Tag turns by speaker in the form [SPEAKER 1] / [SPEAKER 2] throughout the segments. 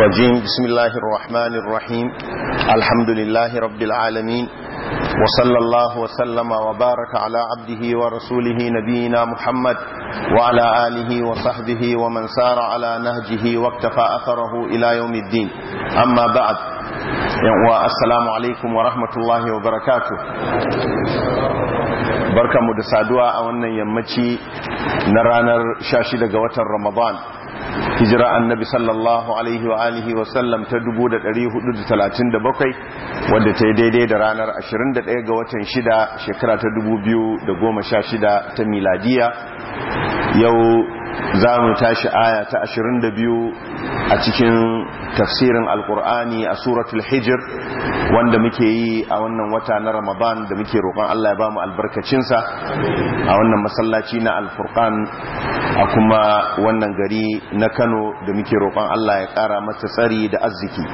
[SPEAKER 1] الرجيم بسم الله الرحمن الرحيم الحمد لله رب العالمين وصلى الله وسلم وبارك على عبده ورسوله نبينا محمد وعلى آله وصحبه ومن سار على نهجه واقتفى أثره إلى يوم الدين أما بعد والسلام عليكم ورحمة الله وبركاته barkanmu da saduwa a wannan yammaci na ranar 16 ga watan ramadan hijira annabi sallallahu alaihi wa alihi wa sallam ta 1437 wadda ta yi daidai da ranar 21 ga watan 6 shekara ta 2016 ta miladiya yau za mu tashi aya ta 22 a cikin tafsirin alkur'ani a suratul hijir wanda muke yi a wannan wata na ramadan da muke roƙon Allah ya bamu albarkacinsa a wannan masallaci na alfurqan a kuma wannan gari na kano da muke roƙon Allah ya ƙara masa tsari da arziki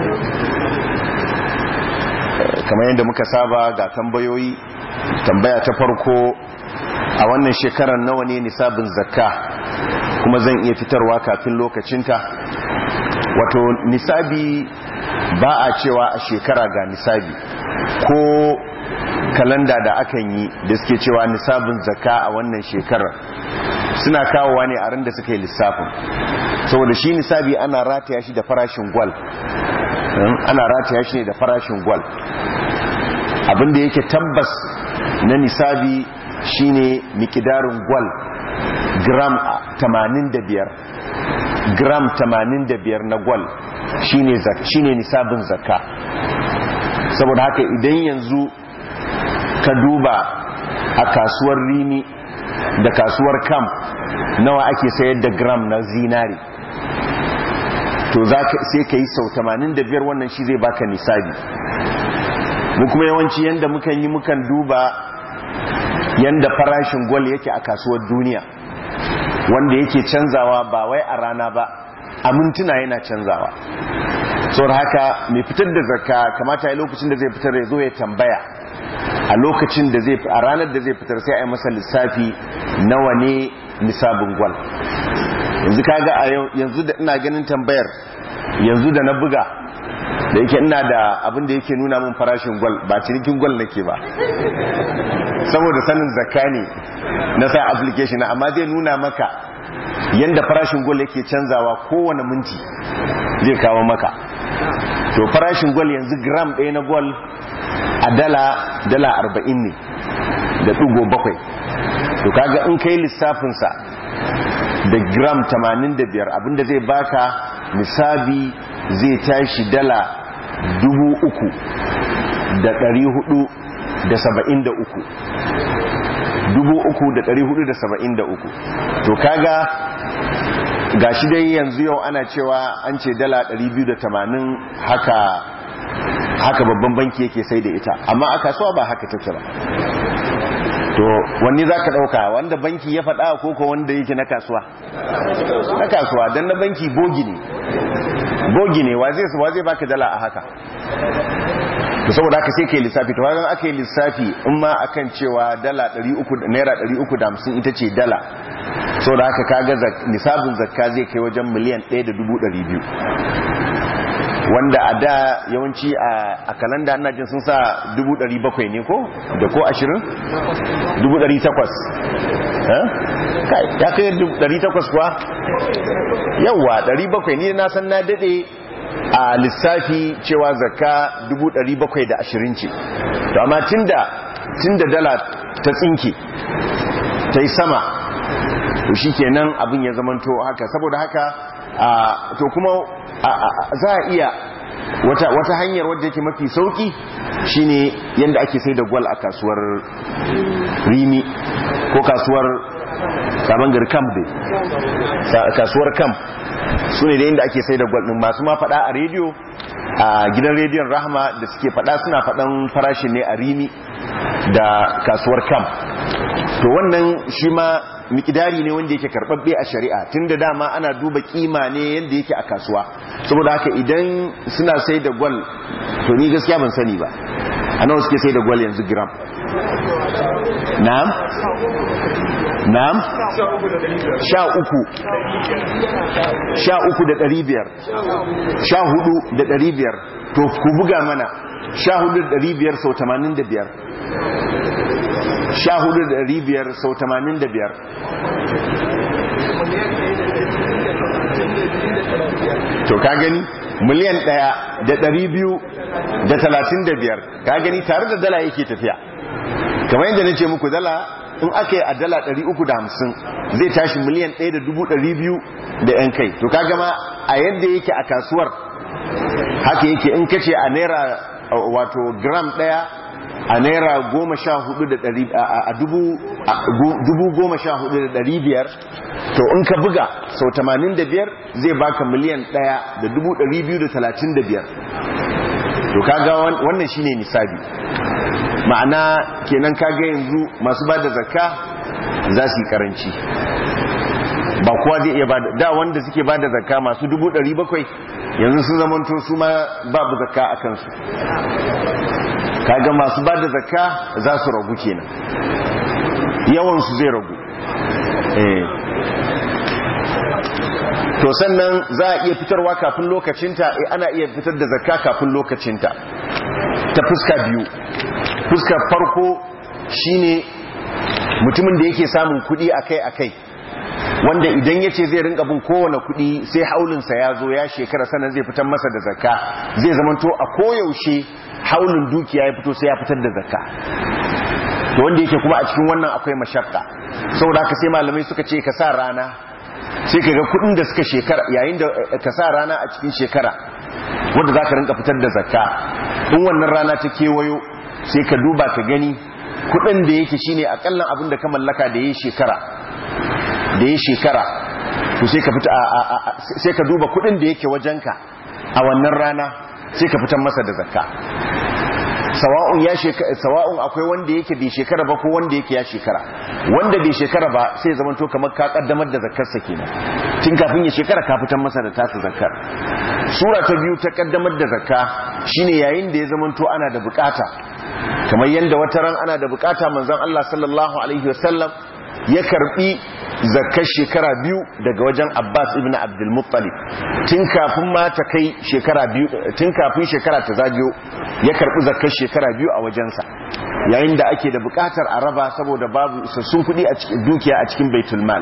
[SPEAKER 1] kamar yadda muka saba ga tambayoyi tambaya ta farko a wannan shekarar nawa ne nisabin zakka kuma zan iya fitarwa kafin lokacinta wato nisabi ba a cewa a shekara ga nisabi ko kalanda da akan yi da suke cewa nisabin zakka a wannan shekarar suna kawowa ne a randa suka yi lissafin saboda shi nisabi ana rataya shi da farashin gwal ana rataya shi ne da farashin gwal abinda yake tabbas na nisabi shine mikidarin gwal gram 85 gram 85 na gwal shine shine nisabin zakka saboda haka idan yanzu ka duba a kasuwar rini da kasuwar kam nawa ake sayar da gram na zinari to sai ka yi sau 85 wannan shi zai baka nisabi mu kuma yawanci yanda mukan yi mukan duba yanda farashin gwal yake a kasuwar duniya wanda yake canzawa ba wai a rana ba a mintuna yana canzawa saboda haka mai fitar da zakka kamata ya lokacin da zai fitar ya zo ya tambaya a lokacin da zai a ranar da zai fitar sai a yi masa lissafi nawa ne nisabin gwal yanzu kaga a yanzu da ina ganin tambayar yanzu da na buga da yake ina da abin da yake nuna min farashin gwal ba cinikin gwal nake ba saboda sanin zakka ne na sa application amma zai nuna maka yanda farashin gwal yake canzawa kowane minti zai kawo maka to farashin gwal yanzu gram ɗaya na gwal a dala dala arba'in ne da ɗigo bakwai to kaga in kai lissafinsa da gram 85 abinda zai baka nisabi zai tashi dala dubu uku da ɗari hudu da saba'in da uku dubu uku da ɗari hudu da saba'in da uku to kaga ga shi dai yanzu yau ana cewa an ce dala ɗari biyu da tamanin haka haka babban banki yake sai da ita amma a kasuwa ba haka take ba to wanne za ka ɗauka wanda banki ya faɗa ko ko wanda yake na kasuwa na kasuwa don na banki bogi ne bogi ne wa zai baka dala a haka to saboda haka sai kai lissafi to wajen aka yi lissafi in ma akan cewa dala 300 naira 350 ita ce dala saboda haka kaga nisabin zakka zai kai wajen miliyan 1.200 wanda a da yawanci a kalanda ana jin sun sa 700 ne ko da ko 20 800 ya kai 800 kuwa yawwa 700 ne na san na dade a lissafi cewa zakka 720 ce to amma tunda tunda dala ta tsinke ta yi sama to shikenan abin ya zamanto haka saboda haka to kuma za a iya wata, wata hanyar wadda yake mafi sauki shine yadda ake sai da gwal a kasuwar rimi ko kasuwar sabon gari camp dai kasuwar camp su ne da yadda ake sai da gwal ɗin masu ma faɗa a rediyo a gidan rediyon rahama da suke faɗa suna faɗan farashin ne a rimi da kasuwar camp to wannan shi ma mikidari ne wanda yake karbabbe a shari'a tunda dama ana duba kima ne yanda yake a kasuwa saboda haka idan suna sai da gwal to ni gaskiya ban sani ba a nawa suke sai da gwal yanzu gram na'am na'am sha uku sha uku da ɗari biyar sha hudu da ɗari biyar to ku buga mana sha hudu da ɗari biyar sau tamanin da biyar sha hudu da ɗari biyar sau tamanin da biyar to ka gani miliyan ɗaya da ɗari biyu da talatin da biyar ka gani tare da dala yake tafiya kamar yadda na ce muku dala in aka yi a dala 350 zai tashi miliyan 1,200 da yan kai to ka gama a yadda yake a kasuwar haka yake in kace a naira wato gram daya a naira goma sha hudu da dari a dubu goma sha hudu da dari biyar to in ka buga sau tamanin da biyar zai baka miliyan daya da dubu dari biyu da talatin da biyar to kaga wannan shine nisabi ma'ana kenan kaga yanzu masu bada zakka za su yi karanci ba kowa zai iya bada da wanda suke bada zakka masu dubu ɗari bakwai yanzu sun zamanto su ma babu zakka a kansu kaga masu bada zakka za su ragu kenan yawansu zai ragu to sannan za a iya fitarwa kafin lokacinta ana iya fitar da zakka kafin lokacinta ta fuska biyu fuskar farko shine mutumin da yake samun kudi akai-akai wanda idan ya ce zai rinka bin kowane kudi sai haulinsa ya zo ya shekara sanar zai fitar masa da zakka zai zamanto a koyaushe haulin dukiya ya fito sai ya fitar da zakka to wanda yake kuma a cikin wannan akwai mashakka saboda haka sai malamai suka ce ka sa rana sai ka ga kudin da suka shekara yayin da ka sa rana a cikin shekara wanda za ka rinka fitar da zakka in wannan rana ta kewayo sai ka duba ka gani kudin da yake shine akallan abin da ka mallaka da yayi shekara da yayi shekara to sai ka fita sai ka duba kudin da yake wajenka a wannan rana sai ka fitar masa da zakka sawa'un ya sawa'un akwai wanda yake bai shekara ba ko wanda yake ya shekara wanda bai shekara ba sai ya zamanto kamar ka kaddamar da zakkar sa kenan tun kafin ya shekara ka fitar masa da tasa zakkar sura ta biyu ta kaddamar da zakka shine yayin da ya zamanto ana da bukata kamar yanda wata ran ana da bukata manzon Allah sallallahu alaihi wasallam ya karbi zakkar shekara biyu daga wajen Abbas ibn Abdul Muttalib tun kafin ma ta kai shekara biyu tun kafin shekara ta zagiyo ya karbi zakkar shekara biyu a wajensa yayin da ake da bukatar a raba saboda babu isassun kuɗi a cikin dukiya a cikin baitul mal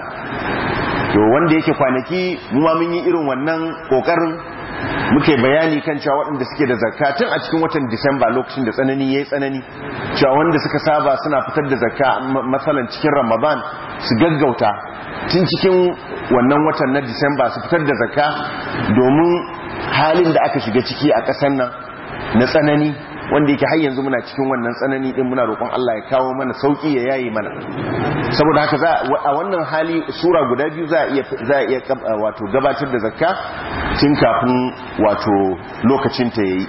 [SPEAKER 1] to wanda yake kwanaki mu ma mun yi irin wannan kokarin muke bayani kan cewa waɗanda suke da zakka tun a cikin watan Disamba lokacin da tsanani yayi tsanani cewa wanda suka saba suna fitar da zakka masalan cikin Ramadan su gaggauta tun cikin wannan watan na Disamba su fitar da zakka domin halin da aka shiga ciki a ƙasar nan na tsanani wanda yake har yanzu muna cikin wannan tsanani din muna roƙon Allah ya kawo mana sauki ya yayi mana saboda haka za a wannan hali sura guda biyu za a iya za a iya wato gabatar da zakka tun kafin wato lokacin ta yayi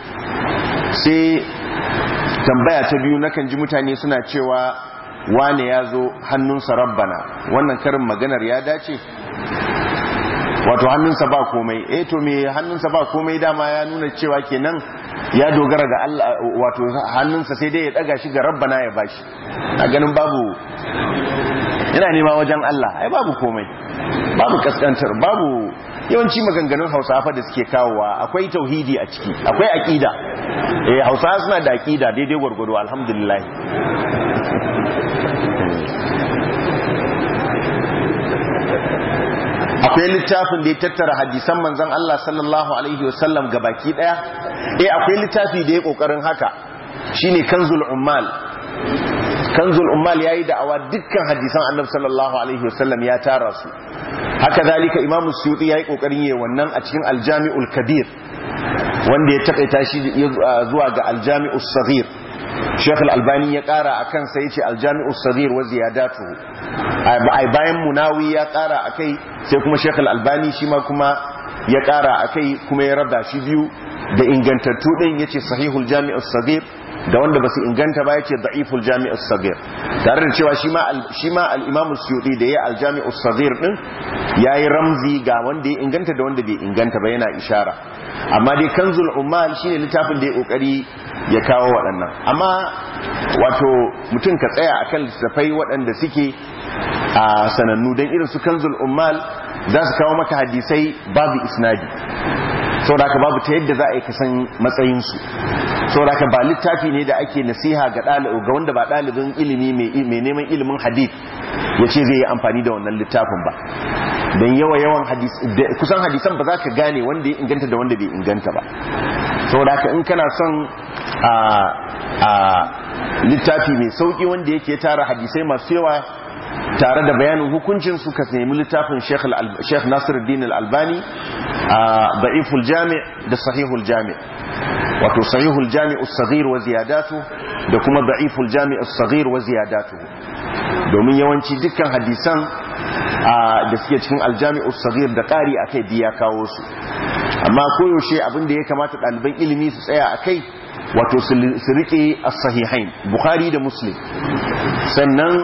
[SPEAKER 1] sai tambaya ta biyu nakan ji mutane suna cewa wane ya zo hannunsa rabbana wannan karin maganar ya dace wato hannunsa ba komai eh to me hannunsa ba komai dama ya nuna cewa kenan ya dogara ga Allah wato hannunsa sai dai ya daga shi ga rabbana ya bashi a ganin babu yana nema wajen Allah ai babu komai babu kaskantar babu yawanci maganganun Hausa fa da suke kawowa akwai tauhidi a ciki akwai aqida eh Hausa suna da aqida daidai gwargwado alhamdulillah akwai littafin da ya tattara hadisan manzon Allah sallallahu alaihi wasallam baki daya eh akwai littafi da ya kokarin haka shine kanzul ummal kanzul ummal yayi da'awa dukkan hadisan annabi sallallahu alaihi wasallam ya tara su haka zalika imamu suyuti yayi kokarin yayi wannan a cikin aljami'ul kabir wanda ya takaita shi zuwa ga aljami'us saghir Sheikh Al-Albani ya kara akan sai yace Al-Jami'u Saghir wa ziyadatuhu ai bayan Munawi ya kara akai sai kuma Sheikh Al-Albani shi ma kuma ya kara akai kuma ya raba shi biyu da ingantattu din yace Sahihul Jami'u Saghir da wanda basu inganta ba yace Da'iful Jami'u Saghir tare da cewa shi ma shi ma al-Imam Suyuti da ya Al-Jami'u Saghir din yayi ramzi ga wanda ya inganta da wanda bai inganta ba yana ishara amma dai Kanzul Ummal shine littafin da ya kokari ya kawo waɗannan amma wato mutum ka tsaya akan littattafai waɗanda suke a sanannu don irin su kanzul ummal za su kawo maka hadisai babu isnadi saboda ka babu ta yadda za a yi kasan matsayinsu saboda ka ba littafi ne da ake nasiha ga ga wanda ba ɗalibin ilimi mai neman ilimin hadith ya ce zai yi amfani da wannan littafin ba don yawa yawan kusan hadisan ba za ka gane wanda ya inganta da wanda bai inganta ba saboda ka in kana son a littafi mai sauki wanda yake tara hadisai masu yawa tare da bayanin hukuncin su ka nemi littafin Sheikh Nasiruddin Al-Albani a Da'iful Jami' da Sahihul Jami' wato Sahihul Jami' as-Saghir wa ziyadatu da kuma Da'iful Jami' as-Saghir wa ziyadatu domin yawanci dukkan hadisan da suke cikin Al-Jami' as-Saghir da ƙari akai biya kawo su amma koyaushe abin da ya kamata ɗaliban ilimi su tsaya akai wato su rike as-sahihain bukhari da muslim sannan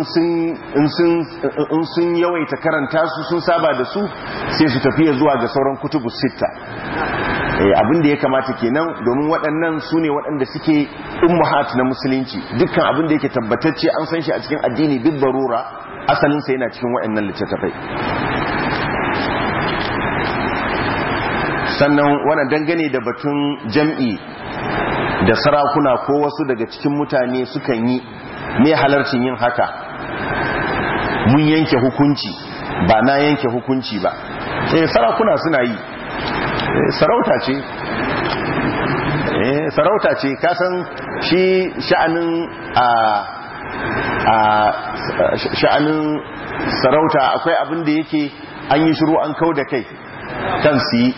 [SPEAKER 1] in sun yawaita karanta su sun saba da su sai su tafiya zuwa ga sauran kutubu sita abin da ya kamata kenan domin waɗannan su ne waɗanda suke ummahat na musulunci dukkan abin da yake tabbatacce an san shi a cikin addini duk barura asalinsa yana cikin waɗannan littattafai sannan wannan dangane da batun jam'i da sarakuna ko wasu daga cikin mutane sukan yi me halarcin yin haka mun yanke hukunci ba na yanke hukunci ba eh sarakuna suna yi sarauta ce eh sarauta ce kasan shi sha'anin a a sha'anin sarauta akwai abin da yake an yi shiru an kau da kai kan su yi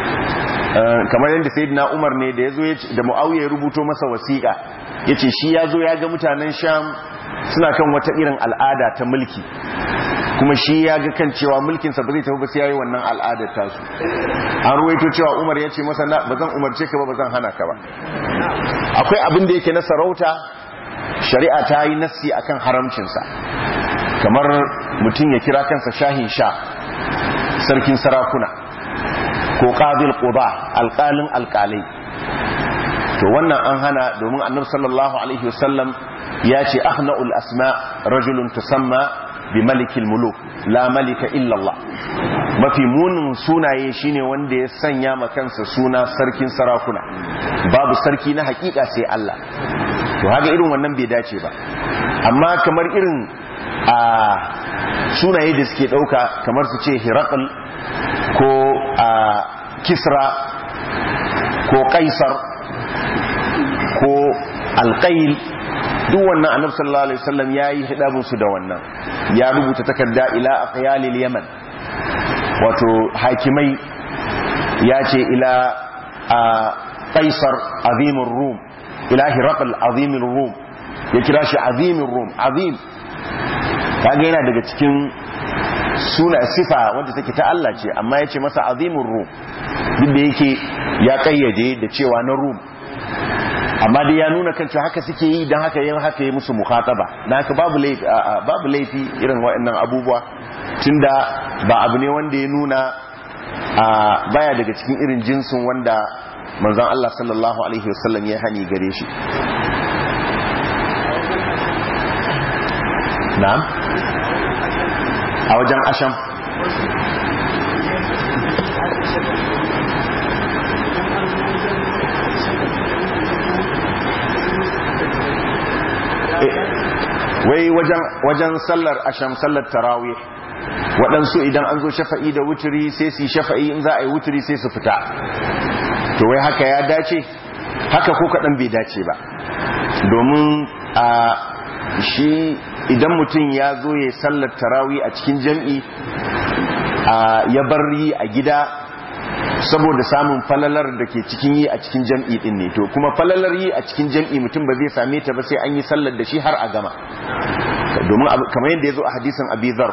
[SPEAKER 1] kamar yadda sayyidina Umar ne da yazo da Muawiya ya rubuto masa wasiƙa yace shi yazo ya ga mutanen Sham suna kan wata irin al'ada ta mulki kuma shi ya ga kan cewa mulkin sa ba zai tafi ba sai yayi wannan al'adar ta su an ruwaito cewa Umar yace masa ba zan umarce ka ba ba zan hana ka ba akwai abin da yake na sarauta shari'a ta yi nassi akan haramcin sa kamar mutum ya kira kansa shahin sha sarkin sarakuna ko qadil quba alqalin alqalai to wannan an hana domin annabi sallallahu alaihi wasallam ya ce ahna'ul asma rajulun tusamma bi malikil muluk la malika illa Allah mafi munin sunaye shine wanda ya sanya ma kansa suna sarkin sarakuna babu sarki na hakika sai Allah to haka irin wannan bai dace ba amma kamar irin a sunaye da suke dauka kamar su ce hirakul ko a kisra ko kaisar ko alkail duk wannan annabi sallallahu alaihi wasallam yayi hidabun su da wannan ya rubuta takarda ila aqyalil yaman wato hakimai ya ce ila kaisar azimur rum ila hiraqal azimur rum ya kira shi azimur rum azim kaga yana daga cikin suna sifa wanda take ta Allah ce amma ya ce masa azimur rum duk da yake ya kayyade da cewa na rum amma dai ya nuna kan cewa haka suke yi don haka yin haka yi musu mukhataba dan haka babu laifi babu laifi irin waɗannan abubuwa tunda ba abu ne wanda ya nuna baya daga cikin irin jinsin wanda manzon Allah sallallahu alaihi wasallam ya hani gare shi na'am a wajen asham wai wajen sallar asham sallar tarawih waɗansu idan an zo shafa'i da wuturi sai su yi shafa'i in za a yi wuturi sai su fita to wai haka ya dace haka ko kaɗan bai dace ba domin a shi idan mutum ya zo ya sallar tarawih a cikin jam'i ya bar yi a gida saboda samun falalar da ke cikin yi a cikin jam'i din ne to kuma falalar yi a cikin jam'i mutum ba zai same ta ba sai an yi sallar da shi har a gama domin kamar yadda ya zo a hadisin abizar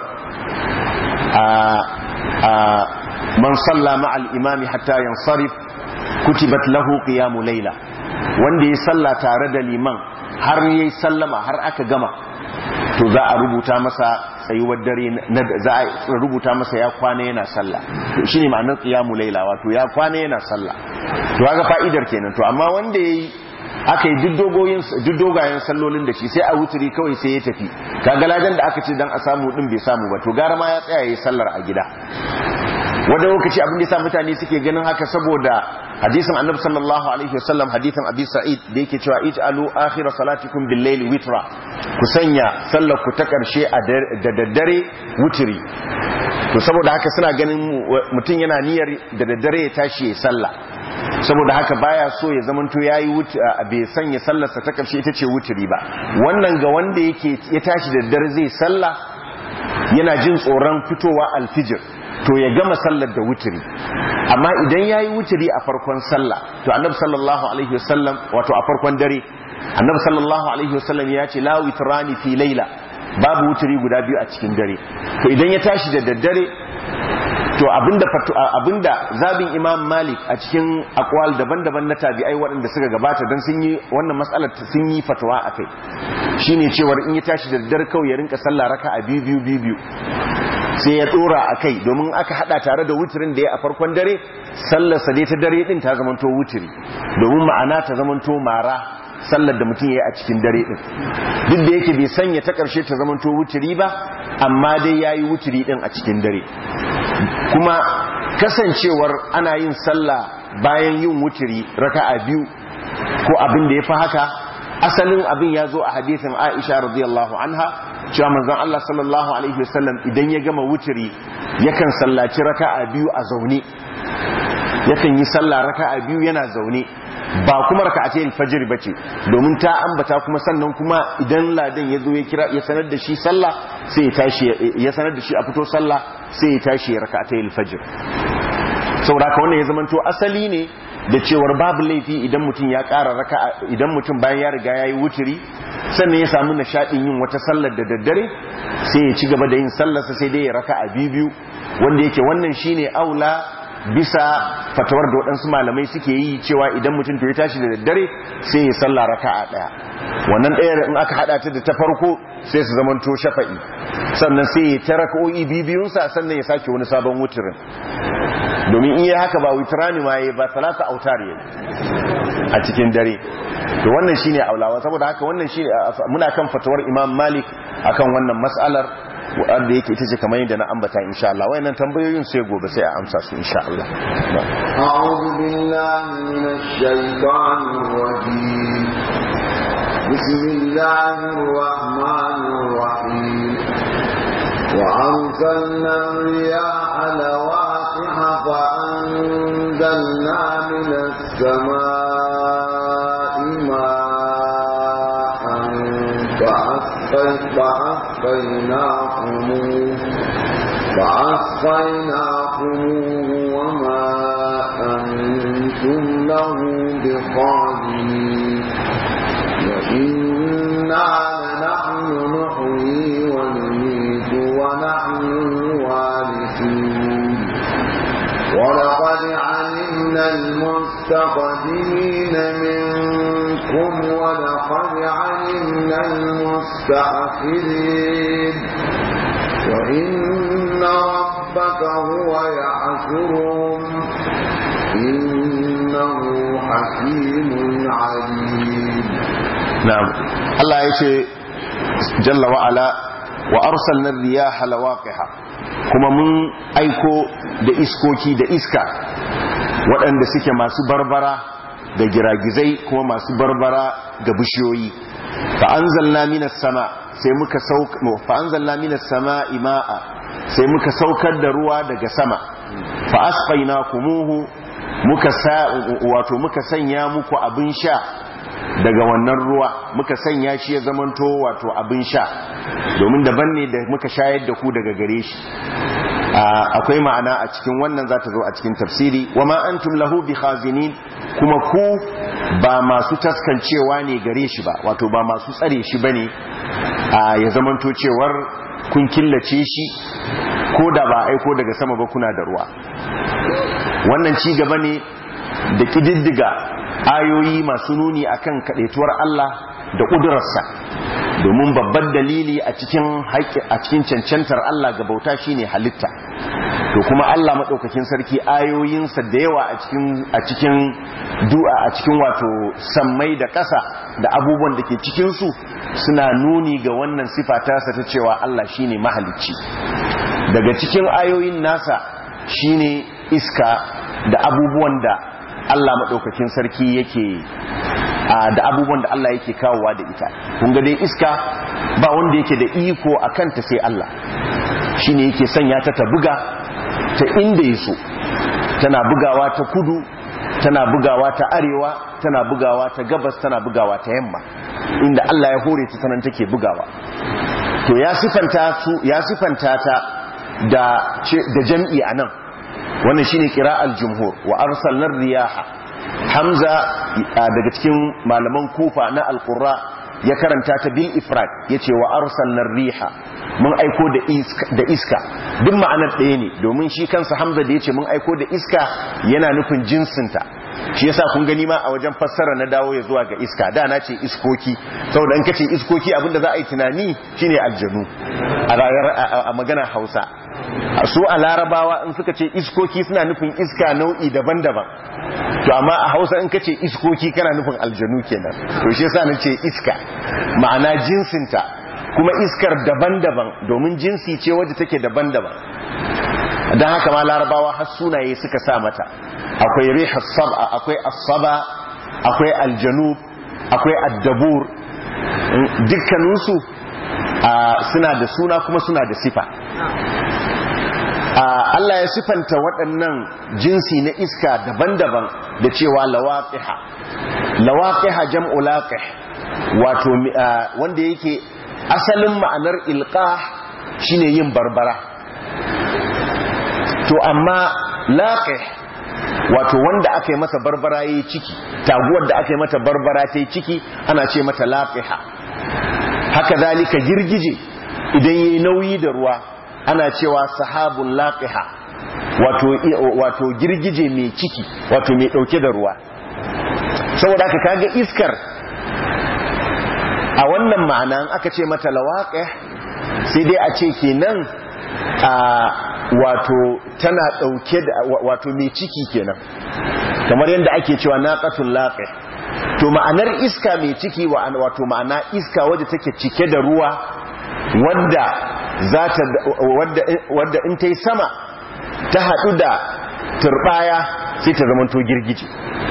[SPEAKER 1] man salla ma'al imami hatta yansarif kutibat lahu qiyamu layla wanda ya salla tare da liman har yayi sallama har aka gama to za a rubuta masa tsayuwar dare za a rubuta masa ya kwana yana sallah to shine ma'anar qiyamu layla wato ya kwana yana sallah to kaga fa'idar kenan to amma wanda yayi aka yi duk dogayen sallolin da shi sai a wuturi kawai sai ya tafi kaga ladan da aka ce dan a samu din bai samu ba to gara ma ya tsaya yayi sallar a gida wanda lokaci abin da yasa mutane suke ganin haka saboda hadisin annabi sallallahu alaihi wasallam hadisin abi sa'id da yake cewa ij'alu akhir salatikum bil layl witra ku sanya sallar ku ta karshe da daddare wuturi to saboda haka suna ganin mutum yana niyyar da daddare ya tashi ya sallah saboda haka baya so ya zamanto yayi bai sanya sallarsa ta karshe ita ce wuturi ba wannan ga wanda yake ya tashi da daddare zai sallah yana jin tsoron fitowa alfijir to ya gama sallar da wuturi amma idan yayi wuturi a farkon sallah to annabi sallallahu alaihi wasallam wato a farkon dare annabi sallallahu alaihi wasallam ya ce la witrani fi laila babu wuturi guda biyu a cikin dare to idan ya tashi da daddare to abinda abinda zabin imam malik a cikin akwal daban-daban na tabi'ai waɗanda suka gabata don sun yi wannan matsalar sun yi fatawa a kai shine cewar in ya tashi da daddare kawai ya rinka sallah raka a biyu biyu biyu biyu sai ya dora a kai domin aka hada tare da wuturin da ya a farkon dare sallarsa dai ta dare din ta zamanto wuturi domin ma'ana ta zamanto mara sallar da mutum ya yi a cikin dare din duk da yake bai sanya ta karshe ta zamanto wuturi ba amma dai ya yi wuturi din a cikin dare kuma kasancewar ana yin sallah bayan yin wuturi raka'a biyu ko abin da ya fi haka asalin abin ya zo a hadithin aisha radiyallahu anha cewa manzon Allah sallallahu alaihi wasallam idan ya gama wuturi yakan sallaci raka'a biyu a zaune yakan yi sallah raka'a biyu yana zaune ba kuma raka'atayil fajr bace domin ta ambata kuma sannan kuma idan ladan ya zo ya kira ya sanar da shi sallah sai ya tashi ya sanar da shi a fito sallah sai ya tashi raka'atayil fajr saboda haka wannan ya zamanto asali ne da cewar babu laifi idan mutum ya ƙara raka idan mutum bayan ya riga ya yi wuturi sannan ya samu nishaɗin yin wata sallar da daddare sai ya ci gaba da yin sallarsa sai dai ya raka a biyu wanda yake wannan shine aula bisa fatawar da waɗansu malamai suke yi cewa idan mutum to ya tashi da daddare sai ya salla raka a ɗaya wannan ɗaya in aka haɗa ta da ta farko sai su zamanto shafa'i sannan sai ya ta raka'o'i bibiyunsa sannan ya sake wani sabon wuturin domin in yi haka ba witrani ma yi ba talata autar yi a cikin dare to wannan shine aulawa saboda haka wannan shine muna kan fatawar Imam Malik akan wannan mas'alar wanda yake ita ce kamar yadda na ambata insha Allah wayannan tambayoyin sai gobe sai a amsa su insha Allah
[SPEAKER 2] a'udhu billahi minash shaitanir rajim bismillahir rahmanir rahim wa arsalna riyaha lawaqiha fa anzalna minas samaa'i ma'an فأسقيناكموه فأسقيناكموه وما أنتم له بقادرين وإنا لنحن نحيي ونميت ونحن الوارثون ولقد علمنا المستقدمين منكم ولقد علمنا المستأخرين وإن ربك هو يحشرهم إنه حكيم عليم
[SPEAKER 1] na'am Allah ya ce jalla wa ala wa arsalna riyaha lawaqiha kuma mun aiko da iskoki da iska waɗanda suke masu barbara da giragizai kuma masu barbara ga bishiyoyi fa anzalna minas sama sai muka sauka fa anzalna minas sama'i ma'a sai muka saukar da ruwa daga sama fa asqaynakumuhu muka sa wato muka sanya muku abin sha daga wannan ruwa muka sanya shi ya zamanto wato abin sha domin daban ne da muka shayar da ku daga gare shi akwai ma'ana a cikin wannan za ta zo a cikin tafsiri wa ma antum lahu bi khazinin kuma ku ba masu taskancewa ne gare shi ba wato ba masu tsare shi bane ya zamanto cewar kun killace shi ko da ba aiko daga sama ba kuna da ruwa wannan ci gaba ne da kididdiga ayoyi masu nuni akan kadaituwar Allah da ƙudurarsa domin babban dalili a cikin a cikin cancantar Allah ga bauta shine halitta to kuma Allah maɗaukakin sarki ayoyinsa da yawa a cikin a cikin du'a a cikin wato sammai da ƙasa da abubuwan da ke cikinsu suna nuni ga wannan sifa tasa ta cewa Allah shine mahalicci daga cikin ayoyin nasa shine iska da abubuwan da Allah maɗaukakin sarki yake da abubuwan da Allah yake kawowa da ita kun ga dai iska ba wanda yake da iko a kanta sai Allah shine yake sanya ta ta buga ta inda ya so tana bugawa ta kudu tana bugawa ta arewa tana bugawa ta gabas tana bugawa ta yamma inda Allah ya hore ta sanan take bugawa to ya sifanta su ya sifanta ta da da jam'i anan wannan shine qira'al jumhur wa arsalna riyaha hamza daga cikin malaman kufa na alqurra ya karanta ta bil ifrad yace wa arsalna riha mun aiko da iska da iska duk ma'anar ɗaya ne domin shi kansa hamza da yace mun aiko da iska yana nufin jinsinta shi yasa kun gani ma a wajen fassara na dawo ya zuwa ga iska da na ce iskoki saboda in kace iskoki abinda za a yi tunani shine aljanu a rayar a magana Hausa su a larabawa in suka ce iskoki suna nufin iska nau'i daban-daban to amma a Hausa in kace iskoki kana nufin aljanu kenan to shi yasa nace iska ma'ana jinsinta kuma iskar daban-daban domin jinsi ce wadda take daban-daban don haka ma larabawa har sunaye suka sa mata akwai rihas sab'a akwai as-saba akwai aljanub akwai addabur dukkaninsu suna da suna kuma suna da sifa Allah ya sifanta waɗannan jinsi na iska daban-daban da cewa lawaqiha lawaqiha jam'u laqih wato wanda yake asalin ma'anar ilqah shine yin barbara to amma laqih wato wanda aka yi masa barbara yayi ciki taguwar da aka yi mata barbara ta yi ciki ana ce mata laqiha haka zalika girgije idan yayi nauyi da ruwa ana cewa sahabun laqiha wato wato girgije mai ciki wato mai dauke da ruwa saboda haka kaga iskar a wannan ma'ana aka ce mata lawaqih sai dai a ce kenan a wato tana dauke da wato mai ciki kenan kamar yadda ake cewa naqatul laqih to ma'anar iska mai ciki wato ma'ana iska wadda take cike da ruwa wadda za ta wadda in ta yi sama ta haɗu da turbaya sai ta zamanto girgije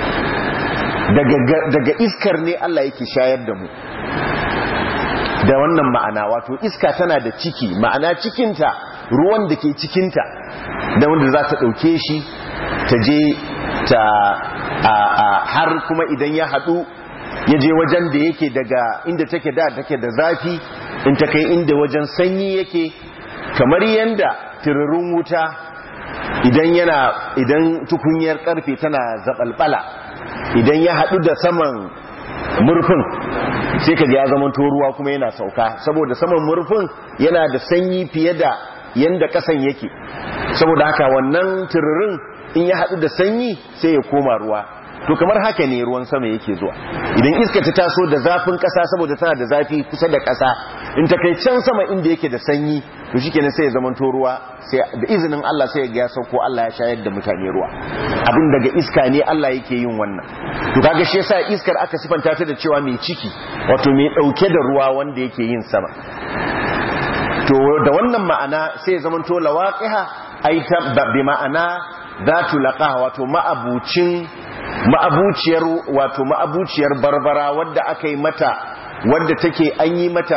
[SPEAKER 1] daga iskar ne Allah yake shayar da mu da wannan ma'ana wato iska tana da ciki ma'ana cikinta ruwan da ke cikinta da wanda za ta ɗauke shi ta je ta har kuma idan ya haɗu ya je wajen da yake daga inda take da take da zafi in ta kai inda wajen sanyi yake kamar yanda tiririn wuta idan yana idan tukunyar karfe tana zabalbala idan ya haɗu da saman murfin sai ka ya zama ruwa kuma yana sauka saboda saman murfin yana da sanyi fiye da yanda kasan yake saboda haka wannan tiririn in ya haɗu da sanyi sai ya koma ruwa to kamar haka ne ruwan sama yake zuwa idan iska ta taso da zafin ƙasa saboda tana da zafi kusa da ƙasa in ta kai can sama inda yake da sanyi to shikenan sai ya zamanto ruwa sai da izinin Allah sai ya ga sauko Allah ya shayar da mutane ruwa abin daga iska ne Allah yake yin wannan to kaga shi yasa iskar aka sifanta ta da cewa mai ciki wato mai dauke da ruwa wanda yake yin sama to da wannan ma'ana sai ya zamanto lawaqiha ai ta bi ma'ana zatu laqaha wato ma'abucin ma'abuciyar wato ma'abuciyar barbara wadda aka yi mata wadda take an yi mata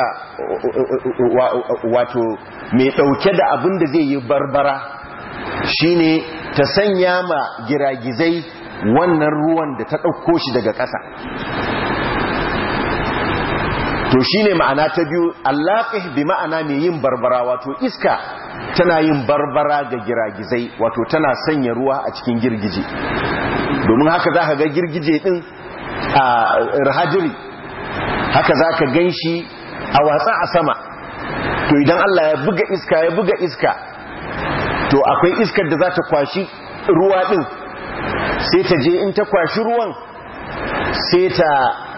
[SPEAKER 1] wato mai dauke da abin da zai yi barbara shine ta sanya ma giragizai wannan ruwan da ta dauko shi daga ƙasa to shine ma'ana ta biyu allaqih bi ma'ana mai yin barbara wato iska tana yin barbara ga giragizai wato tana sanya ruwa a cikin girgije domin haka za ka ga girgije din a rahajiri haka za ka gan shi a watsa a sama to idan Allah ya buga iska ya buga iska to akwai iskar da za ta kwashi ruwa din sai ta je in ta kwashi ruwan sai ta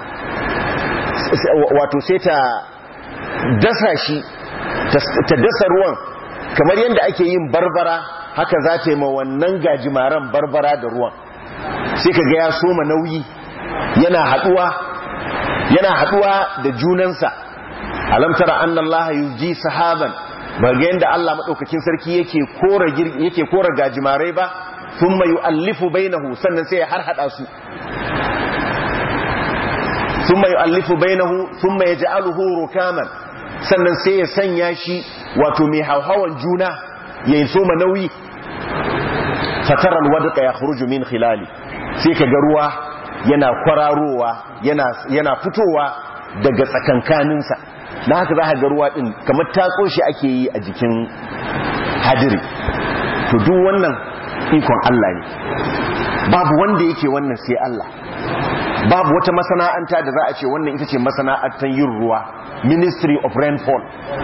[SPEAKER 1] wato sai ta dasa shi ta dasa ruwan kamar yadda ake yin barbara haka za ta yi ma wannan gajimaren barbara da ruwan sai ka ga ya soma nauyi yana haduwa yana haduwa da junansa alam tara anna allaha yuji sahaban ba ga yanda Allah madaukakin sarki yake kora yake kora gajimarai ba thumma yu'allifu bainahu sannan sai ya harhada su thumma yu'allifu bainahu thumma yaj'aluhu rukaman sannan sai ya sanya shi wato mai hauhawan juna ya soma nauyi fataral wadqa yakhruju min khilali sai ka ga ruwa yana kwararowa yana yana fitowa daga tsakankaninsa na haka za ka ga ruwa din kamar tatso shi ake yi a jikin hadiri to duk wannan ikon Allah ne babu wanda yake wannan sai Allah babu wata masana'anta da za a ce wannan ita ce masana'antar yin ruwa ministry of rainfall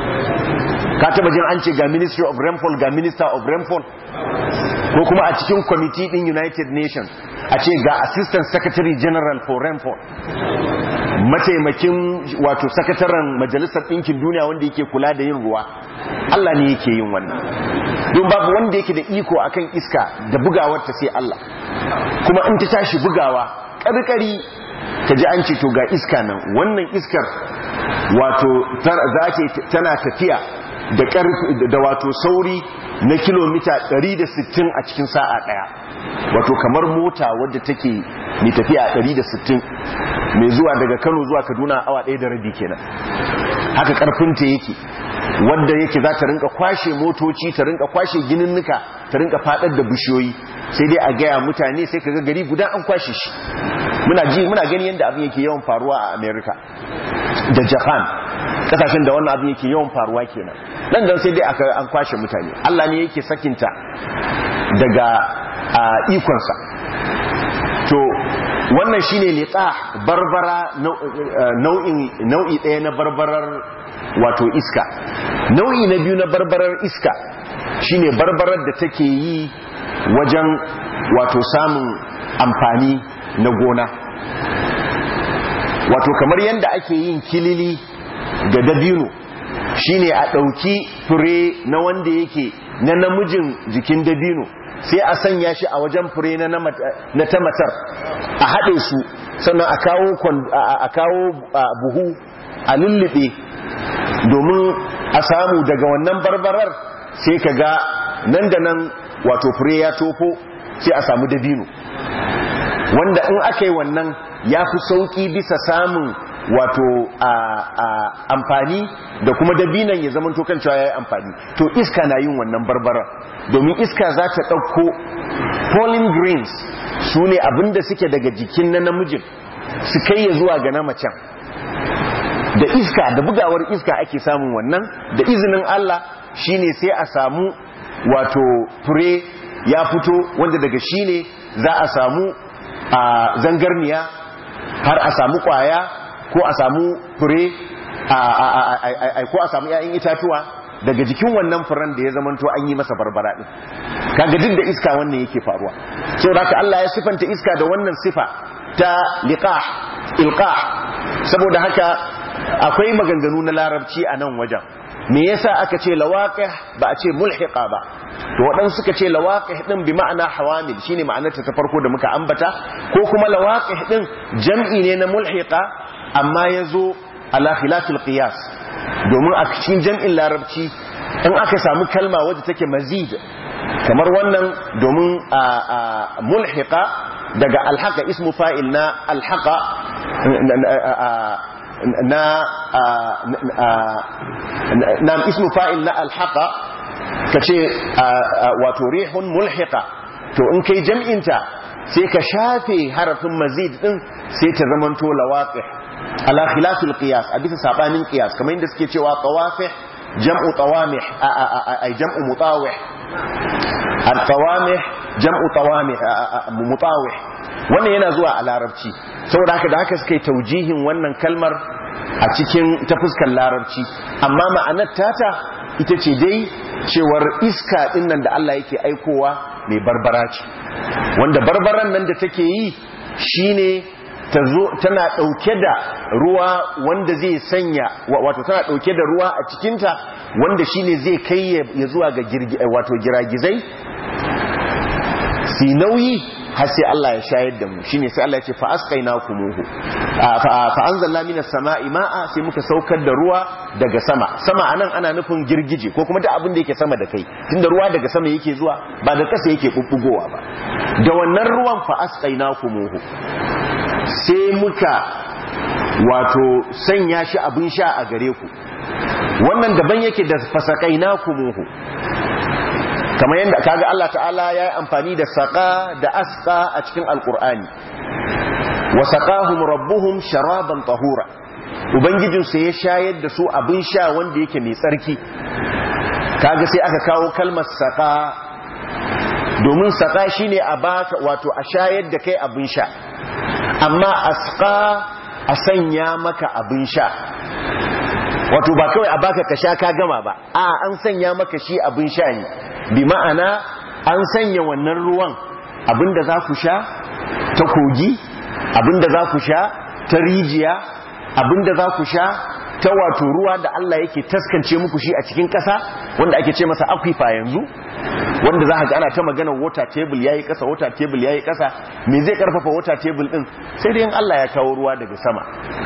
[SPEAKER 1] ka taba jin an ce ga ministry of rainfall ga minister of rainfall ko kuma a cikin committee din united nations a ce ga assistant secretary general for rainfall mataimakin wato sakataren majalisar ɗinkin duniya wanda yake kula da yin ruwa Allah ne yake yin wannan don babu wanda yake da iko akan iska da bugawarta sai Allah kuma in ta tashi bugawa ƙarƙari ka ji an ce to ga iska nan wannan iskar wato tana tafiya da da wato sauri na kilomita 160 a cikin sa'a daya wato kamar mota wadda take mai tafiya a 160 mai zuwa daga Kano zuwa Kaduna awa ɗaya da rabi kenan haka karfinta yake wadda yake za ta rinka kwashe motoci ta rinka kwashe gininnuka ta rinka fadar da bishiyoyi sai dai a gaya mutane sai kaga gari guda an kwashe shi muna ji muna gani yadda abin yake yawan faruwa a America da Japan kasashen da wannan abin yake yawan faruwa kenan nan dan sai dai aka an kwashe mutane Allah ne yake sakinta daga ikonsa to wannan shine liqa barbara nau'in nau'i ɗaya na barbarar wato iska nau'i na biyu na barbarar iska shine barbarar da take yi wajen wato samun amfani na gona wato kamar yadda ake yin kilili da dabino shine a ɗauki fure na wanda yake na namijin jikin dabino sai a sanya shi a wajen fure na ta matar a haɗe su sannan a kawo buhu a lullube domin a samu daga wannan barbarar sai ka ga nan da nan wato fure ya tofo sai a samu dabino wanda in aka yi wannan ya fi sauƙi bisa samun wato amfani da kuma dabinan ya zama kan cewa ya yi amfani to iska na yin wannan barbarar domin iska za ta ɗauko pollen greens su ne abinda suke daga jikin na namijin su kai ya zuwa ga na macen da iska da bugawar iska ake samun wannan da izinin Allah shine sai a samu wato fure ya fito wanda daga shi ne za a samu a zangarniya har a samu kwaya ko a samu fure ko a samu 'ya'yan itatuwa daga jikin wannan furen da ya zamanto an yi masa barbara din kaga duk da iska wannan yake faruwa so haka Allah ya sifanta iska da wannan sifa ta liqah ilqah saboda haka akwai maganganu na larabci a nan wajen me yasa aka ce lawaqih ba a ce mulhiqa ba to waɗansu suka ce lawaqih din bi ma'ana hawamil shine ma'anarta ta farko da muka ambata ko kuma lawaqih din jam'i ne na mulhiqa amma yazo ala khilafil qiyas domin a cikin jam'in larabci in aka samu kalma wadda take mazid kamar wannan domin mulhiqa daga alhaqa ismu fa'il na alhaqa na na ismu fa'il na alhaqa kace wato rihun mulhiqa to in kai jam'inta sai ka shafe harafin mazid din sai ta zamanto lawaqih ala khilafil qiyas a bisa sabanin qiyas kamar inda suke cewa tawafih jam'u tawamih ay jam'u mutawih al tawamih jam'u tawamih mutawih wannan yana zuwa a larabci saboda haka da haka suka yi taujihin wannan kalmar a cikin ta fuskar larabci amma ma'anar tata ita ce dai cewar iska din nan da Allah yake aikowa mai barbara ce wanda barbaran nan da take yi shine tana ɗauke da ruwa wanda zai sanya wato tana ɗauke da ruwa a cikinta wanda shine zai kai ya zuwa ga wato giragizai si nauyi har sai Allah ya shayar da mu shine sai Allah ya ce fa asqaynakumuhu fa anzalna minas sama'i ma'a sai muka saukar da ruwa daga sama sama anan ana nufin girgije ko kuma duk abin da yake sama da kai tunda ruwa daga sama yake zuwa ba da kasa yake bubbugowa ba da wannan ruwan fa asqaynakumuhu sai muka wato sanya shi abin sha a gare ku wannan daban yake da fasaqaynakumuhu kamar yadda kaga Allah ta'ala ya yi amfani da saƙa da asƙa a cikin alƙur'ani wa saƙahum rabbuhum sharaban tahura ubangijinsu ya shayar da su abin sha wanda yake mai tsarki kaga sai aka kawo kalmar saƙa domin saƙa shine a baka wato a shayar da kai abin sha amma asƙa a sanya maka abin sha wato ba kawai a baka ka sha ka gama ba a an sanya maka shi abin sha ne bi ma'ana an sanya wannan ruwan abinda za ku sha ta kogi abinda za ku sha ta rijiya abinda za ku sha ta wato ruwa da Allah yake taskance muku shi a cikin ƙasa wanda ake ce masa aquifer yanzu wanda za ka ga ana ta magana water table yayi ƙasa water table yayi ƙasa me zai karfafa water table din sai dai in Allah ya kawo ruwa daga sama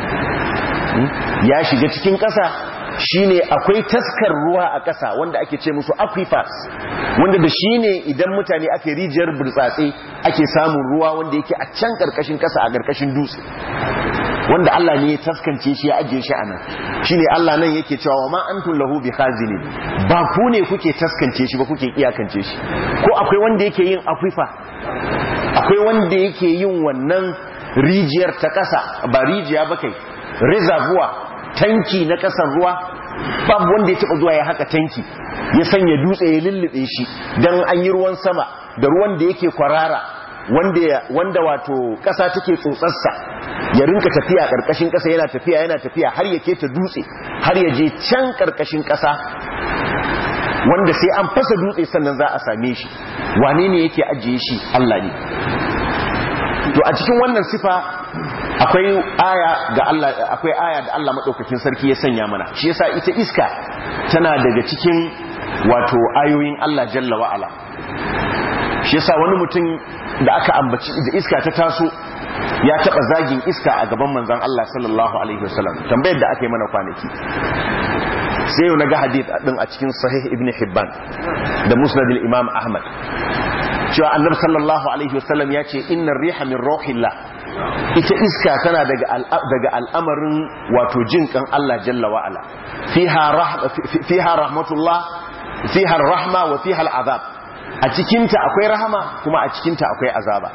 [SPEAKER 1] ya shiga cikin ƙasa shine akwai taskar ruwa a ƙasa wanda ake ce musu aquifers wanda da shine idan mutane ake rijiyar burtsatse ake samun ruwa wanda yake a can ƙarƙashin ƙasa a ƙarƙashin dutse wanda Allah ne ya taskance shi ya ajiye shi anan shine Allah nan yake cewa wa ma antum lahu bikhazinin ba ku ne kuke taskance shi ba kuke iyakance shi ko akwai wanda yake yin aquifer akwai wanda yake yin wannan rijiyar ta ƙasa ba rijiya ba kai reservoir tanki na kasar ruwa babu wanda ya taba zuwa ya haka tanki ya sanya dutse ya lullube shi dan an yi ruwan sama da ruwan da yake kwarara wanda wanda wato kasa take tsotsarsa ya rinka tafiya karkashin kasa yana tafiya yana tafiya har ya keta dutse har ya je can karkashin kasa wanda sai an fasa dutse sannan za a same shi wane ne yake ajiye shi Allah ne to a cikin wannan sifa akwai aya ga Allah akwai aya da Allah madaukakin sarki ya sanya mana shi yasa ita iska tana daga cikin wato ayoyin Allah jalla wa ala shi yasa wani mutum da aka ambaci da iska ta taso ya taba zagin iska a gaban manzon Allah sallallahu alaihi wasallam tambayar da aka yi mana kwanaki sai yau naga hadith din a cikin sahih ibn hibban da musnad al-imam ahmad cewa annabi sallallahu alaihi wasallam ya ce innar riha min rauhillah ita iska tana daga al'amarin wato jin kan Allah jalla wa'ala fiha rahmatullah fiha rahma wa fiha al'azab a cikinta akwai rahama kuma a cikinta akwai azaba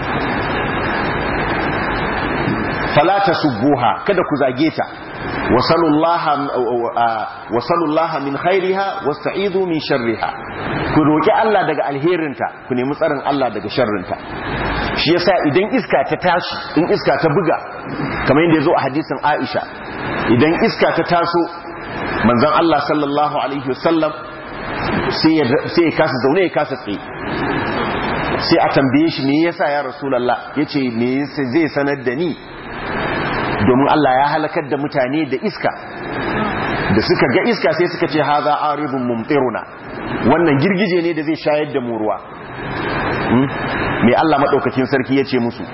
[SPEAKER 1] fala tasubbuha kada ku zage ta wasalullaha min khairiha wasta'idu min sharriha ku roki Allah daga alherinta ku nemi tsarin Allah daga sharrinta shi yasa idan iska ta tashi in iska ta buga kamar yadda yazo a hadisin Aisha idan iska ta taso manzon Allah sallallahu alaihi wasallam sai ya sai ya kasa zaune ya kasa tsaye sai a tambaye shi me yasa ya rasulullah yace me yasa zai sanar da ni domin Allah ya halakar da mutane da iska da suka ga iska sai suka ce haza aribun mumtiruna wannan girgije ne da zai shayar da mu ruwa mai Allah maɗaukakin sarki ya ce musu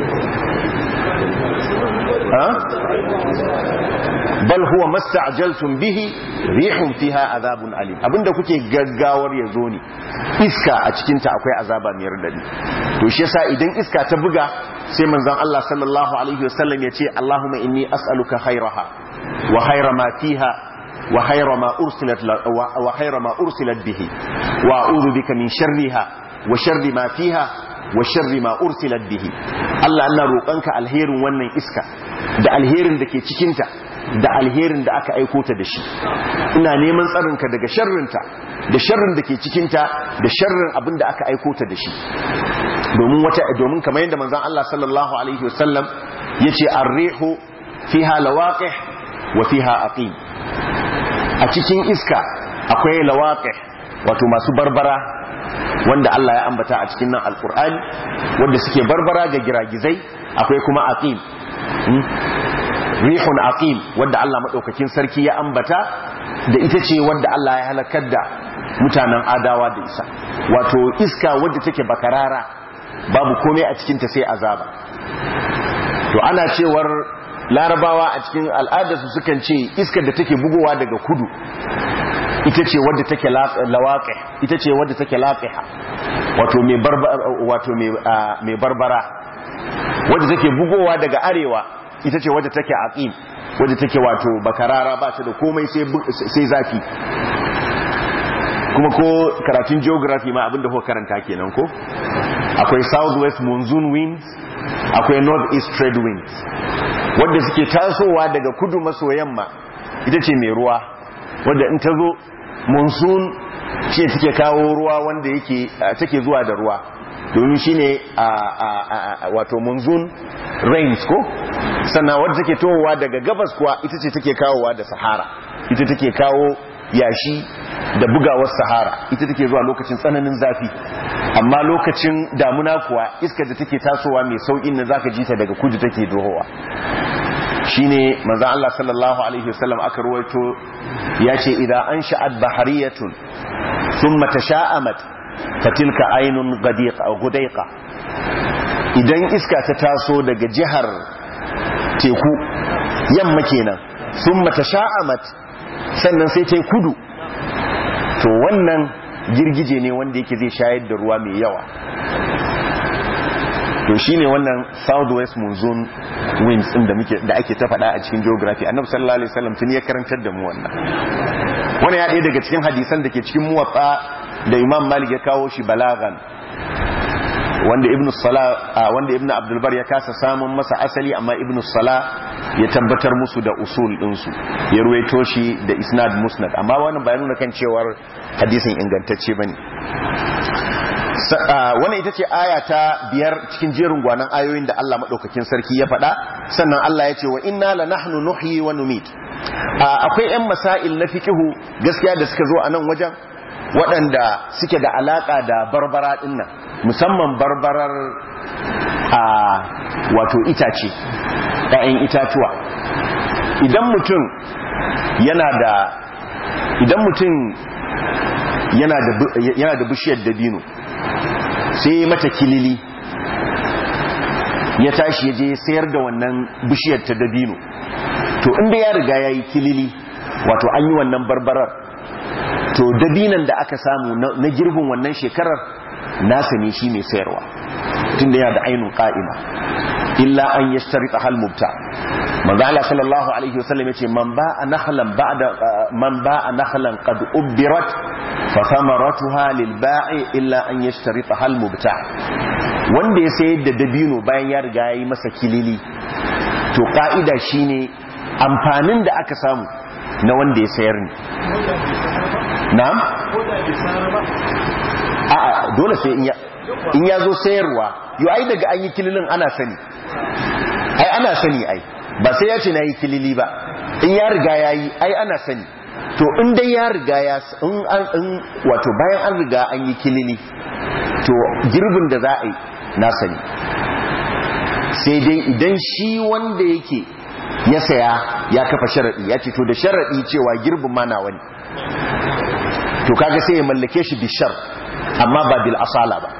[SPEAKER 1] bal huwa masta'jaltum bihi rihun fiha azabun alim abinda kuke gaggawar ya zo ne iska a cikin ta akwai azaba mai radadi to shi yasa idan iska ta buga sai manzon Allah sallallahu alaihi wasallam ya ce Allahumma inni as'aluka khairaha wa khaira ma fiha wa khaira ma ursilat wa khaira ma ursilat bihi wa a'udhu bika min sharriha wa sharri ma fiha wa sharri ma ursilat bihi Allah ina roƙonka alherin wannan iska da alherin da ke cikin ta da alherin da aka aiko ta da shi ina neman tsarinka daga sharrinta da sharrin da ke cikinta da sharrin abin da aka aiko ta da shi domin wata domin kamar yadda manzon Allah sallallahu alaihi wasallam yace ar-rihu fiha lawaqih wa fiha aqim a cikin iska akwai lawaqih wato masu barbara wanda Allah ya ambata a cikin nan alqur'ani wanda suke barbara ga giragizai akwai kuma aqim rihun aqim wanda Allah madaukakin sarki ya ambata da ita ce wanda Allah ya halakar da mutanen adawa da isa wato iska wadda take bakarara babu komai a cikinta sai azaba to ana cewar larabawa a cikin al'adarsu sukan ce iskar da take bugowa daga kudu ita ce wadda take lawaƙe ita ce wadda take laƙiha wato mai barbara wadda take bugowa daga arewa ita ce wadda take aqim wadda take wato bakarara ba ta da komai sai zafi kuma ko karatun geography ma abinda ko karanta kenan ko akwai southwest monsoon winds akwai northeast trade winds wadda suke tasowa daga kudu maso yamma ita ce mai ruwa wadda in ta zo monsoon ce take kawo ruwa wanda yake take zuwa da ruwa domin shine a wato monsoon rains ko sannan wadda take tohowa daga gabas kuwa ita ce take kawowa da sahara ita take kawo yashi da bugawar sahara ita take zuwa lokacin tsananin zafi amma lokacin damuna kuwa iskar da take tasowa mai saukin na zaka ji ta daga kudu take dohowa shine manzo Allah sallallahu alaihi wasallam aka ruwaito yace idan an sha'at bahariyatun thumma tasha'amat fatilka aynun gadiqa aw gudaiqa idan iska ta taso daga jihar teku yamma kenan thumma tasha'amat sannan sai ta kudu to wannan girgije ne wanda yake zai shayar da ruwa mai yawa to shine wannan southwest monsoon winds din da muke da ake ta faɗa a cikin geography annabi sallallahu alaihi wasallam tun ya karantar da mu wannan wannan ya ɗaya daga cikin hadisan da ke cikin muwatta da imam malik ya kawo shi balagan wanda ibnu sala wanda ibnu abdul bar ya kasa samun masa asali amma ibnu sala ya tabbatar musu da usul din su ya ruwaito shi da isnad musnad amma wannan ba nuna kan cewar hadisin ingantacce bane wannan ita ce aya ta biyar cikin jerin gwanan ayoyin da Allah maɗaukakin sarki ya faɗa sannan Allah ya ce wa inna la nahnu nuhyi wa numit akwai ƴan masail na fiqihu gaskiya da suka zo a nan wajen waɗanda suke da alaka da barbara ɗin nan musamman barbarar a wato itace ɗayan itatuwa idan mutum yana da idan mutum yana da bishiyar dabino sai mata kilili ya tashi ya je sayar da wannan bishiyar ta dabino to inda ya riga ya yi kilili wato an yi wannan barbarar to dabinan da aka samu na girbin wannan shekarar nasa ne shi mai sayarwa tun da yana da ainihin ƙa'ima illa an yi shtarita halmubta manzo Allah sallallahu alaihi wasallam yace man ba'a nakhlan ba'da man ba'a nakhlan qad ubbirat fa thamaratuha lil ba'i illa an yashtarita hal mubta wanda ya sayar da dabino bayan ya riga yayi masa kilili to ka'ida shine amfanin da aka samu na wanda ya sayar ne na'am a'a dole sai in ya in ya zo sayarwa yo ai daga an yi kililin ana sani ai ana sani ai ba sai ya ce na yi kilili ba in ya riga ya yi ai ana sani to in dai ya riga ya in wato bayan an riga an yi kilili to girbin da za a yi na sani sai dai idan shi wanda yake ya saya ya kafa sharaɗi ya ce to da sharaɗi cewa girbin ma na wani to kaga sai ya mallake shi bishar amma ba bil asala ba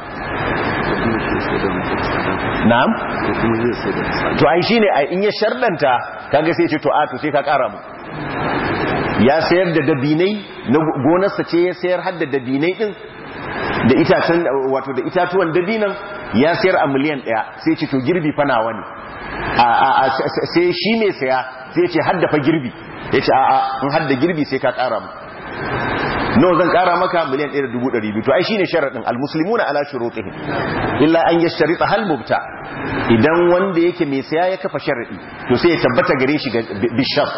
[SPEAKER 1] na'am to ai shine in ya shardanta kaga sai ce to a to sai ka kara mu ya sayar da dabinai na gonarsa ce ya sayar har da dabinai din da itacen wato da itatuwan dabinan ya sayar a miliyan daya sai ce to girbi fa nawa ne a sai shi ne saya sai ce hadda fa girbi ya ce a'a in hadda girbi sai ka kara mu nawa zan kara maka miliyan 1.200 to ai shine sharadin almuslimuna ala shurutihim illa an yashtarita hal mubta idan wanda yake mai saya ya kafa sharadi to sai ya tabbata gare shi bishar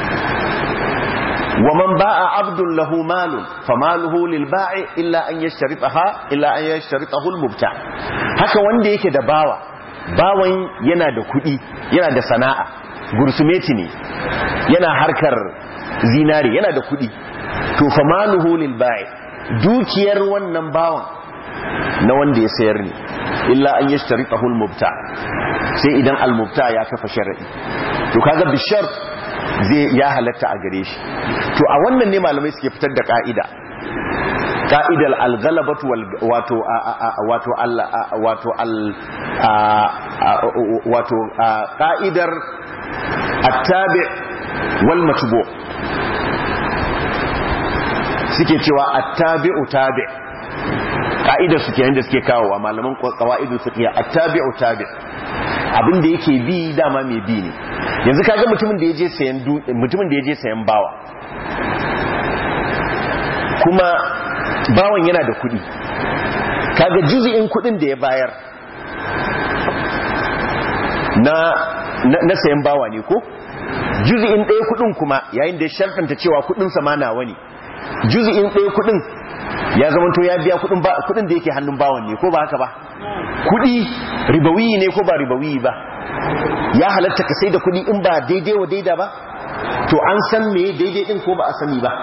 [SPEAKER 1] wa man ba'a abdun lahu malun famaluhu lil ba'i illa an yashtaritaha illa an yashtaritahu al mubta haka wanda yake da bawa bawan yana da kudi yana da sana'a gursumeti ne yana harkar zinari yana da kudi to fa maluhu lil ba'i dukiyar wannan bawan na wanda ya sayar ne illa an yashtaritahu al mubta sai idan al mubta ya kafa sharadi to kaga bishar zai ya halatta a gare shi to a wannan ne malamai suke fitar da ka'ida ka'idar al-ghalabatu wato wato wato al wato ka'idar at-tabi wal matbu suke cewa at-tabi'u tabi' ka'idar su kenan da suke kawo wa malaman qawaidul fiqh at-tabi'u tabi' abin da yake bi dama mai bi ne yanzu kaga mutumin da yaje sayan mutumin da yaje sayan bawa kuma bawan yana da kudi kaga juzi'in kudin da ya bayar na na sayan bawa ne ko juzi'in ɗaya kudin kuma yayin da ya sharfanta cewa kudin sa ma nawa ne juzi'in ɗaya kudin ya zama to ya biya kudin ba kudin da yake hannun bawan ne ko ba haka ba kudi ribawi ne ko ba ribawi ba ya halatta ka sai da kudi in ba daidai wa daida ba to an san me daidai din ko ba a sani ba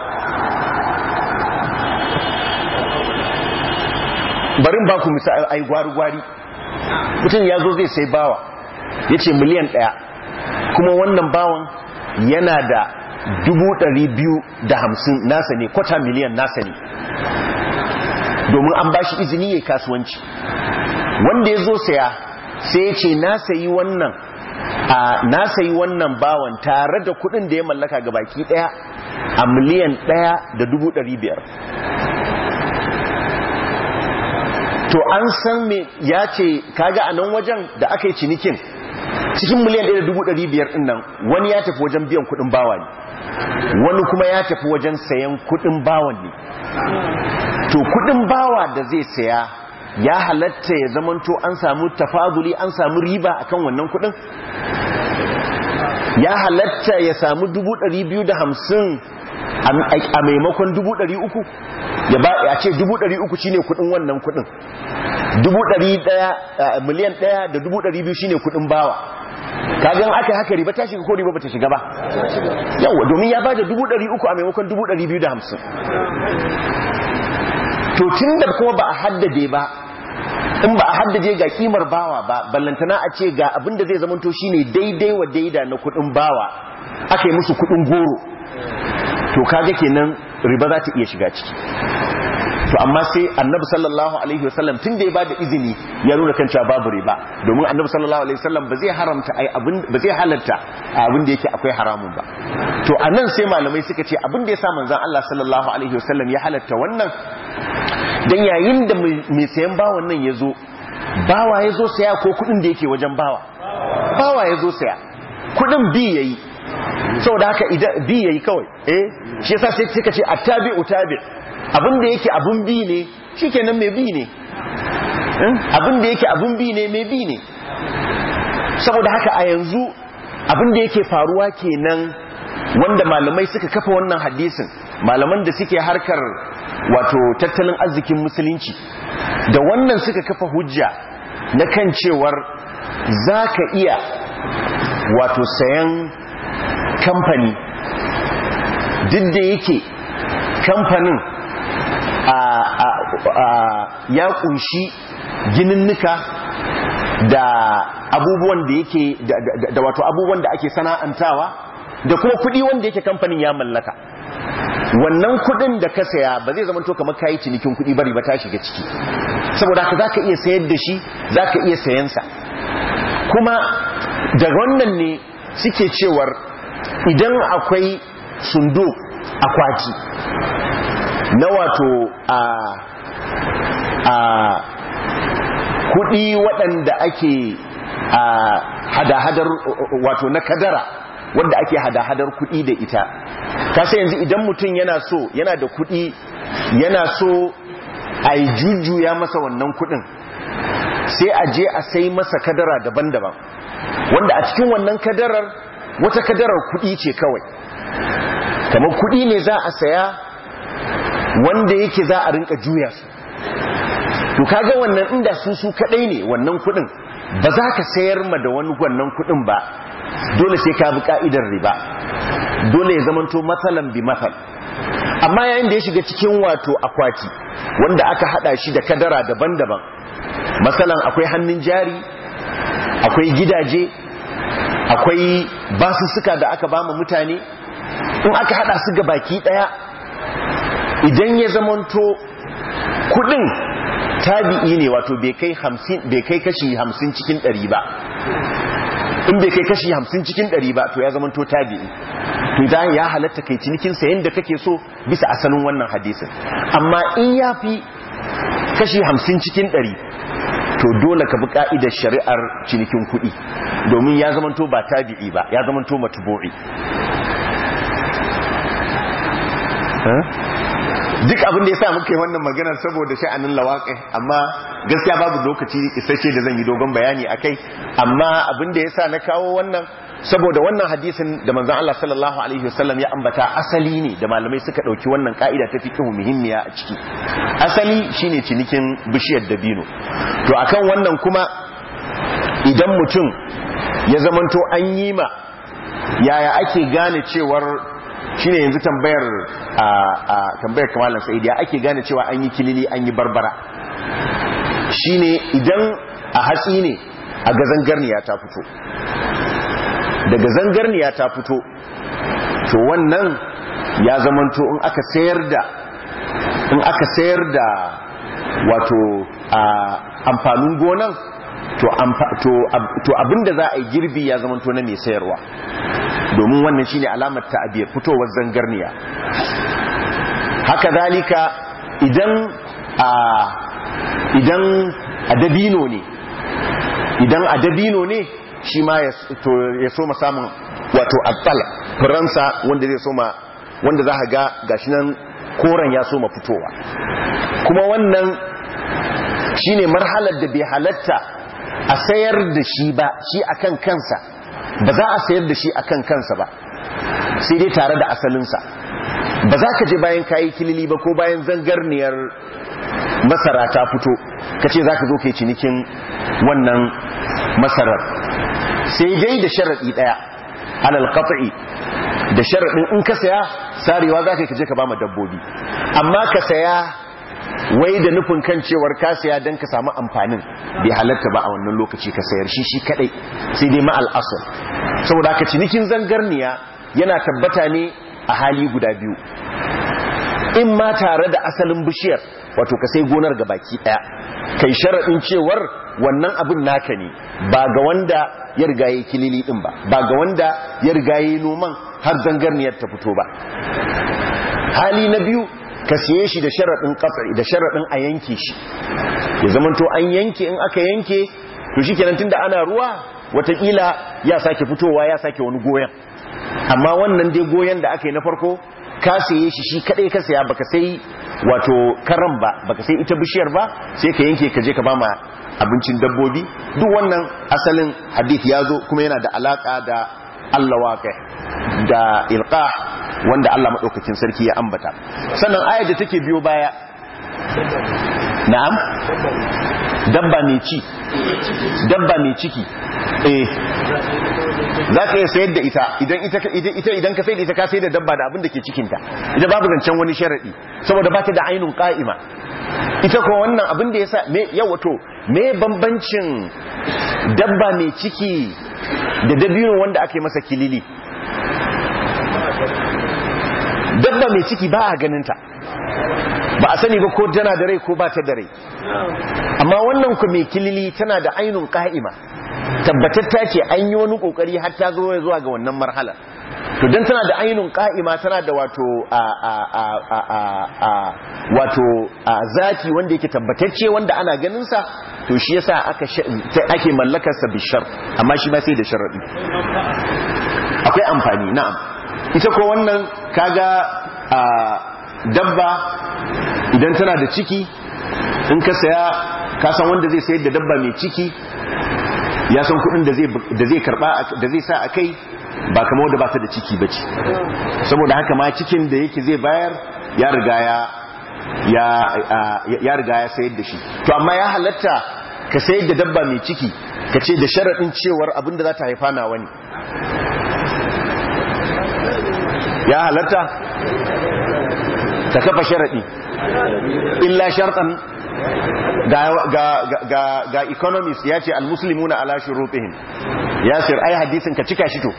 [SPEAKER 1] barin ba ku misali ai gwari-gwari mutum ya zo zai sai bawa ya ce miliyan ɗaya kuma wannan bawan yana da dubu ɗari biyu da hamsin nasa ne kwata miliyan nasa ne domin an ba shi izini ya kasuwanci wanda ya zo saya sai ya ce na sayi wannan a na sayi wannan bawan tare da kudin da ya mallaka ga baki daya a miliyan daya da dubu ɗari biyar to an san me ya ce kaga a nan wajen da aka yi cinikin cikin miliyan ɗaya da dubu ɗari biyar ɗin nan wani ya tafi wajen biyan kudin bawa ne wani kuma ya tafi wajen sayan kudin bawan ne to kudin bawa da zai saya ya halatta ya zamanto an samu tafaduli an samu riba akan wannan kudin ya halatta ya samu dubu ɗari biyu da hamsin a maimakon dubu ɗari uku ya ba ya ce dubu ɗari uku shine kudin wannan kudin dubu ɗari ɗaya miliyan ɗaya da dubu ɗari biyu shine kudin bawa kagan aka haka riba ta shiga ko riba bata shiga ba yawa domin ya bada dubu ɗari uku a maimakon dubu ɗari biyu da hamsin to tun da kuma ba a haddade ba in ba a haddade ga kimar bawa ba ballantana a ce ga abin da zai zamanto shine daidai wa daida na kudin bawa aka yi musu kudin goro to kaga kenan riba za ta iya shiga ciki to amma sai annabi sallallahu alaihi wasallam tun da ya bada izini ya nuna kan cewa babu riba domin annabi sallallahu alaihi wasallam ba zai haramta ai abin ba zai halarta abin da yake akwai haramun ba to anan sai malamai suka ce abin da yasa manzon Allah sallallahu alaihi wasallam ya halarta wannan dan yayin da mai sayan bawan nan yazo bawa yazo saya ko kudin da yake wajen bawa bawa yazo saya kudin bi yayi saboda haka idan bi yayi kawai eh shi yasa sai suka ce attabi'u tabi' abin da yake abun bi ne shikenan mai bi ne abin da yake abun bi ne mai bi ne saboda haka a yanzu abin da yake faruwa kenan wanda malamai suka kafa wannan hadisin malaman da suke harkar wato tattalin arzikin musulunci da wannan suka kafa hujja na kan cewar za ka iya wato sayan kamfani duk da yake kamfanin ya kunshi gininnika da abubuwan da yake da wato abubuwan da ake sana'antawa da kuma kudi wanda yake kamfanin ya mallaka wannan kudin da ka saya ba zai zama to kamar kayi cinikin kudi bari ba ta shiga ciki saboda haka zaka iya sayar da shi zaka iya sayan sa kuma da wannan ne suke cewar idan akwai sundo akwati na wato a a kudi waɗanda ake a hada-hadar wato na kadara wanda ake hada-hadar kudi da ita kasa yanzu idan mutum yana so yana da kudi yana so a yi jujjuya masa wannan kudin sai a je a sai masa kadara daban-daban wanda a cikin wannan kadarar wata kadarar kudi ce kawai kamar kudi ne za a saya wanda yake za a rinka juya su to kaga wannan inda su su kadai ne wannan kudin ba za ka sayar ma da wani wannan kudin ba dole sai ka bi ka'idar riba dole ya zamanto matsalan bi matsal amma yayin da ya shiga cikin wato akwati wanda aka hada shi da kadara daban-daban matsalan akwai hannun jari akwai gidaje akwai basussuka da aka bama mutane in aka hada su ga baki daya idan ya zamanto kudin tabi'i ne wato bai kai kashi hamsin cikin ɗari ba in bai kai kashi hamsin cikin ɗari ba to ya zama to tabi'i to idan ya halatta kai cinikin sayan da kake so bisa asalin wannan hadisin amma in ya fi kashi hamsin cikin ɗari to dole ka bi ka'idar shari'ar cinikin kuɗi domin ya zama to ba tabi'i ba ya zama to matubu'i duk abin da ya sa muka yi wannan maganar saboda sha'anin lawaƙai amma gaskiya babu lokaci isasshe da zan yi dogon bayani a kai amma abin da ya sa na kawo wannan saboda wannan hadisin da manzan Allah sallallahu Alaihi wasallam ya ambata asali ne da malamai suka ɗauki wannan ka'ida ta fiƙihu muhimmiya a ciki asali shine cinikin bishiyar dabino to akan wannan kuma idan mutum ya zamanto an yi ma yaya ake gane cewar shine yanzu tambayar a tambayar kamalan sa'id ya ake gane cewa an yi kilili an yi barbara shine idan a hatsi ne a ga zangarniya ta fito daga zangarniya ta fito to wannan ya zamanto in aka sayar da in aka sayar da wato amfanin gonan to abinda za a yi girbi ya zamanto na mai sayarwa domin wannan shine alamar ta'abiyar fitowar zangarniya haka zalika idan a idan a dabino ne idan a dabino ne shi ma ya soma samun wato abbal faransa wanda zai soma wanda za ga gashi nan koren ya soma fitowa kuma wannan shine marhalar da bai halatta a sayar da shi ba shi akan kansa ba za a sayar da shi akan kansa ba sai dai tare da asalinsa ba za ka je bayan kayi kilili ba ko bayan zangarniyar masara ta fito ka ce za ka zo kai cinikin wannan masarar sai dai da sharaɗi ɗaya alal qat'i da sharaɗin in ka saya sarewa za ka je ka ba ma dabbobi amma ka saya wai da nufin kan cewar ka saya don ka samu amfanin bai halatta ba a wannan lokaci ka sayar shi shi kadai sai dai ma'al asal saboda ka cinikin zangarniya yana tabbata ne a hali guda biyu in ma tare da asalin bishiyar wato ka sai gonar ga baki daya kai sharaɗin cewar wannan abin naka ne ba ga wanda ya riga ya kilili din ba ba ga wanda ya riga ya noman har zangarniyar ta fito ba hali na biyu ka siye shi da sharaɗin ƙasa da sharaɗin a yanke shi ya zamanto an yanke in aka yanke to shi kenan tunda ana ruwa watakila ya sake fitowa ya sake wani goyon amma wannan dai goyon da aka yi na farko ka siye shi shi kadai ka saya baka sai wato karan ba baka sai ita bishiyar ba sai ka yanke ka je ka ba ma abincin dabbobi duk wannan asalin hadith ya zo kuma yana da alaka da Allah waƙe da ilqa wanda Allah maɗaukakin sarki ya ambata sannan ayar da take biyo baya na'am dabba mai ci dabba mai ciki eh za ka iya sayar da ita idan ita idan ka sayar da ita ka sayar da dabba da abin da ke cikinta ita babu zancen wani sharaɗi saboda ba ta da ainun ƙa'ima ita ko wannan abin da ya sa yawa to me bambancin dabba mai ciki da dabino wanda ake masa kilili dabba mai ciki ba a ganinta ba a sani ba ko tana da rai ko ba ta da rai amma wannan ku mai kilili tana da ainun ka'ima tabbatatta ce an yi wani kokari har ta zo zuwa ga wannan marhala to dan tana da ainun ka'ima tana da wato a a a a a wato a zati wanda yake tabbatacce wanda ana ganin sa to shi yasa aka ake mallakar sa bishar amma shi ma sai da sharadi akwai amfani na'am ita ko wannan kaga a dabba idan tana da ciki in ka saya ka san wanda zai sayar da dabba mai ciki ya san kudin da zai karba da zai sa a kai ba kama wadda ba ta da ciki ba ce saboda haka ma cikin da yake zai bayar ya riga ya ya riga ya sayar da shi to amma ya halatta ka sayar da dabba mai ciki ka ce da sharaɗin cewar abinda za ta haifa na wani ya halatta ka kafa sharaɗi illa sharɗan ga economist ya ce almuslimuna ala shurutihim ya sir ai hadisin ka cika shi to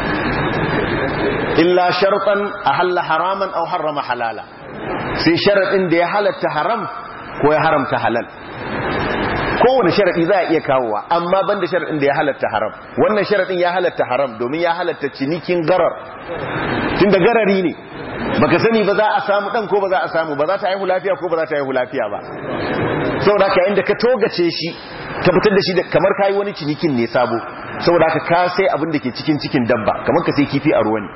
[SPEAKER 1] illa sharɗan ahalla haraman aw harrama halala sai sharaɗin da ya halatta haram ko ya haramta halal kowane sharaɗi za a iya kawowa amma banda sharaɗin da ya halatta haram wannan sharaɗin ya halatta haram domin ya halatta cinikin garar tun da garari ne baka sani ba za a samu ɗan ko ba za a samu ba za ta haihu lafiya ko ba za ta haihu lafiya ba saboda haka yayin da ka togace shi ka fitar da shi da kamar kayi wani cinikin ne sabo saboda haka ka sai abin da ke cikin cikin dabba kamar ka sai kifi a ruwa ne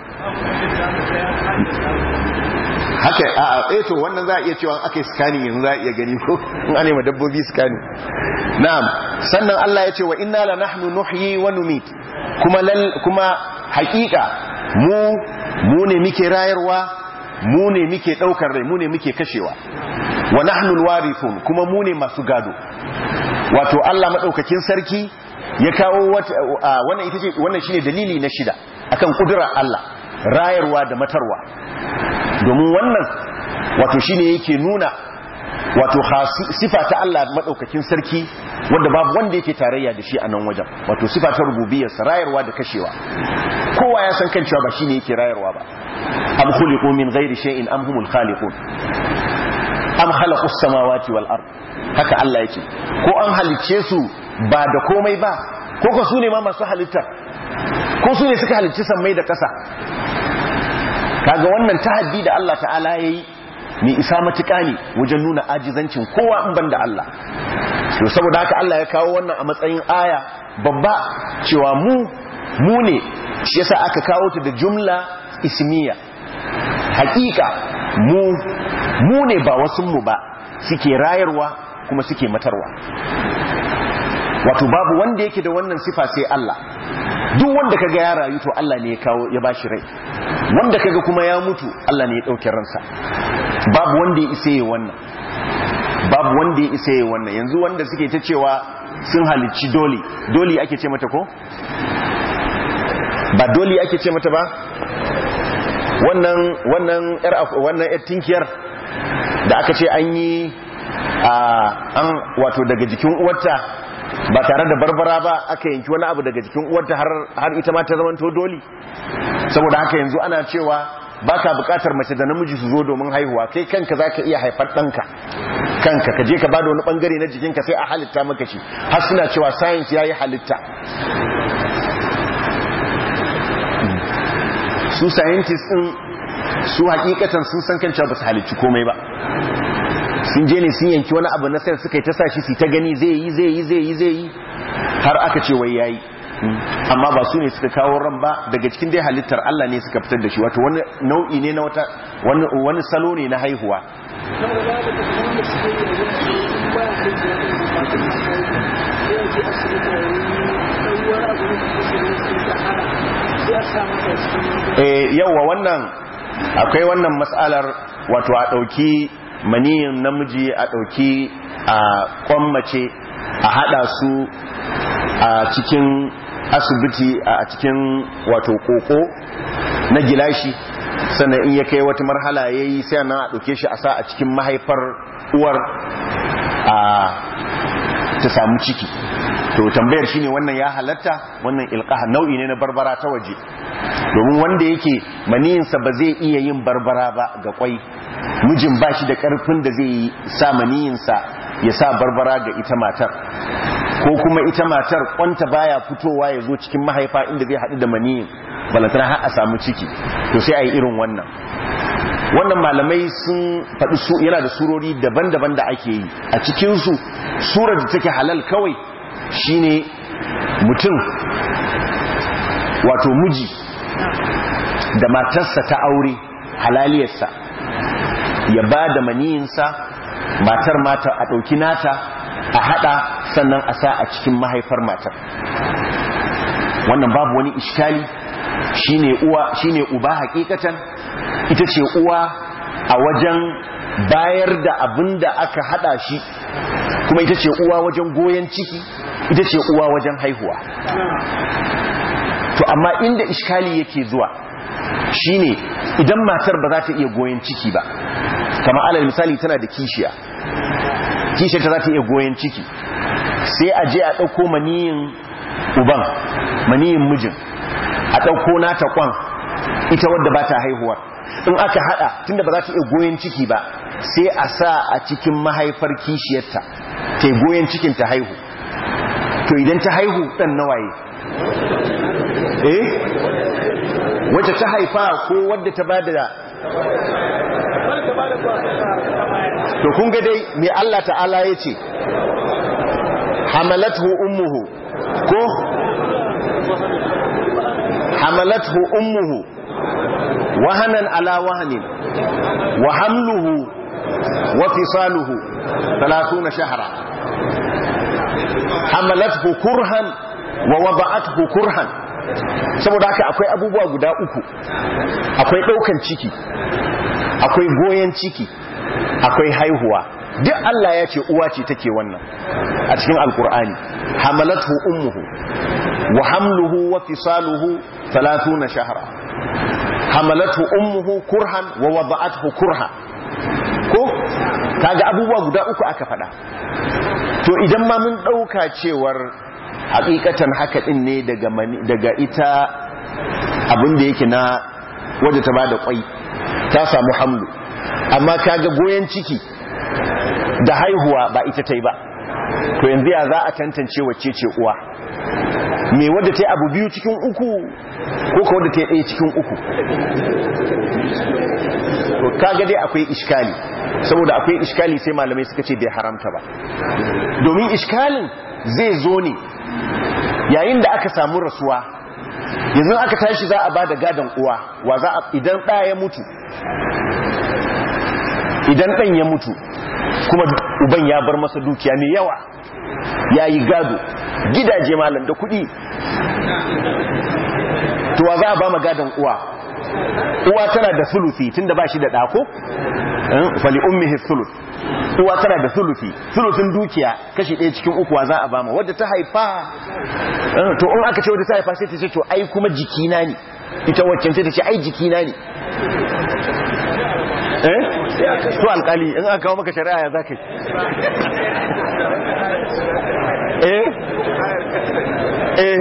[SPEAKER 1] haka a a to wannan za a iya cewa aka yi scanning yanzu za a iya gani ko in an ma dabbobi scanning na'am sannan Allah ya ce wa inna la nahnu nuhyi wa numit kuma lal kuma haƙiƙa mu mu ne muke rayarwa mu ne muke daukar rai mu ne muke kashewa wa nahnu alwarithun kuma mu ne masu gado wato Allah madaukakin sarki ya kawo wannan ita ce wannan shine dalili na shida akan kudura Allah rayarwa da matarwa domin wannan wato shine yake nuna wato sifa ta Allah madaukakin sarki wanda babu wanda yake tarayya da shi a nan wajen wato sifa ta rububiyar rayarwa da kashewa kowa ya san kan cewa ba shine yake rayarwa ba am khuliqu min ghairi shay'in am humul khaliqun am khalaqus samawati wal ard haka Allah yake ko an halicce su ba da komai ba ko ko su ne ma masu halitta ko su ne suka halicci sammai da ƙasa kaga wannan tahaddi da Allah ta'ala yayi mai isa matuƙa ne wajen nuna ajizancin kowa in banda Allah to saboda haka Allah ya kawo wannan a matsayin aya babba cewa mu mu ne shi yasa aka kawo ta da jumla ismiya hakika mu mu ne ba wasu mu ba suke rayarwa kuma suke matarwa wato babu wanda yake da wannan sifa sai Allah duk wanda kaga ya rayu to Allah ne ya kawo ya bashi rai wanda kaga kuma ya mutu Allah ne ya dauke ransa babu wanda ya isa wannan babu wanda ya isa wannan yanzu wanda suke ta cewa sun halicci doli doli ake ce mata ko ba doli ake ce mata ba wannan wannan yar wannan yar tinkiyar da aka ce an yi an wato daga jikin uwarta ba tare da barbara ba aka yanki wani abu daga jikin uwarta har ita ma ta zamanto doli saboda haka yanzu ana cewa baka bukatar mace da namiji su zo domin haihuwa kai kanka zaka iya haifar ɗanka kanka ka je ka bada wani bangare na jikinka sai a halitta maka shi har suna cewa science yayi halitta su scientists din su hakikatan sun san kan cewa ba su halicci komai ba sun je ne sun yanki wani abu na sai suka yi ta sashi su ta gani zai yi zai yi zai yi zai yi har aka ce wai yayi amma ba su ne suka kawo ran ba daga cikin dai halittar Allah ne suka fitar da shi wato wani nau'i ne na wata wani wani salo ne na haihuwa eh yawa wannan akwai wannan matsalar wato a dauki maniyin namiji a ɗauki a kwammace a haɗa su a cikin asibiti a cikin wato koko na gilashi sannan in ya kai wata marhala ya yi sai na a ɗauke shi a sa a cikin mahaifar uwar a ta samu ciki to tambayar shi ne wannan ya halatta wannan ilkaha nau'i ne na barbara ta waje domin wanda yake maniyinsa ba zai iya yin barbara ba ga kwai mijin ba shi da karfin da zai sa maniyinsa ya sa barbara ga ita matar ko kuma ita matar kwanta baya fitowa ya zo cikin mahaifa inda zai haɗu da maniyin balantana har a samu ciki to sai a yi irin wannan wannan malamai sun faɗi su yana da surori daban-daban da ake yi a cikinsu surar da take halal kawai shine mutum wato miji da matarsa ta aure halaliyarsa ya ba da maniyinsa matar mata a ɗauki nata a haɗa sannan a sa a cikin mahaifar matar wannan babu wani iskali shine uwa shine uba hakikatan ita ce uwa a wajen bayar da abin da aka hada shi kuma ita ce uwa wajen goyon ciki ita ce uwa wajen haihuwa to amma inda iskali yake zuwa shine idan matar ba za ta iya goyon ciki ba kama alal misali tana da kishiya kishiya ta za ta iya goyon ciki sai a je a ɗauko maniyin uban maniyin mijin a ɗauko nata kwan ita wadda ba ta haihuwar in aka hada tunda ba za ta iya goyen ciki ba sai a sa a cikin mahaifar kishiyarta ta goyen cikin ta haihu to idan ta haihu dan nawaye eh wacce ta haifa ko wadda ta bada to kun ga dai me Allah ta'ala ya ce hamalathu ummuhu ko hamalathu ummuhu wahanan ala wahanin wa hamluhu wa fisaluhu 30 shahra hamalathu kurhan wa wada'athu kurhan saboda haka akwai abubuwa guda uku akwai daukan ciki akwai goyen ciki akwai haihuwa duk Allah ya ce uwa ce take wannan a cikin alkur'ani hamalathu ummuhu wa hamluhu wa fisaluhu 30 shahra hamalathu ummuhu kurhan wa wada'athu kurha ko kaga abubuwa guda uku aka fada to idan ma mun dauka cewar hakikatan haka din ne daga daga ita abin da yake na wadda ta bada kwai ta samu hamlu amma kaga goyen ciki da haihuwa ba ita ta yi ba to yanzu ya za a tantance wacce ce uwa me wadda ta yi abu biyu cikin uku ko ka wadda ta yi ɗaya cikin uku to kaga dai akwai iskali saboda akwai iskali sai malamai suka ce bai haramta ba domin iskalin zai zo ne yayin da aka samu rasuwa yanzu aka tashi za a ba da gadon uwa wa za a idan ɗaya ya mutu idan ɗan ya mutu kuma uban ya bar masa dukiya mai yawa ya yi gado gidaje malam da kuɗi tuwa za a ba ma gadon uwa uwa tana da sulufi tun da ba shi da ɗako fali ummihi sulus uwa tana da sulufi sulufin dukiya kashi ɗaya cikin ukuwa za a ba ma wadda ta haifa to in aka ce wadda ta haifa sai ta ce to ai kuma jikina ne ita waccan ta ce ai jikina ne eh to alkali in aka kawo maka shari'a ya zaka eh eh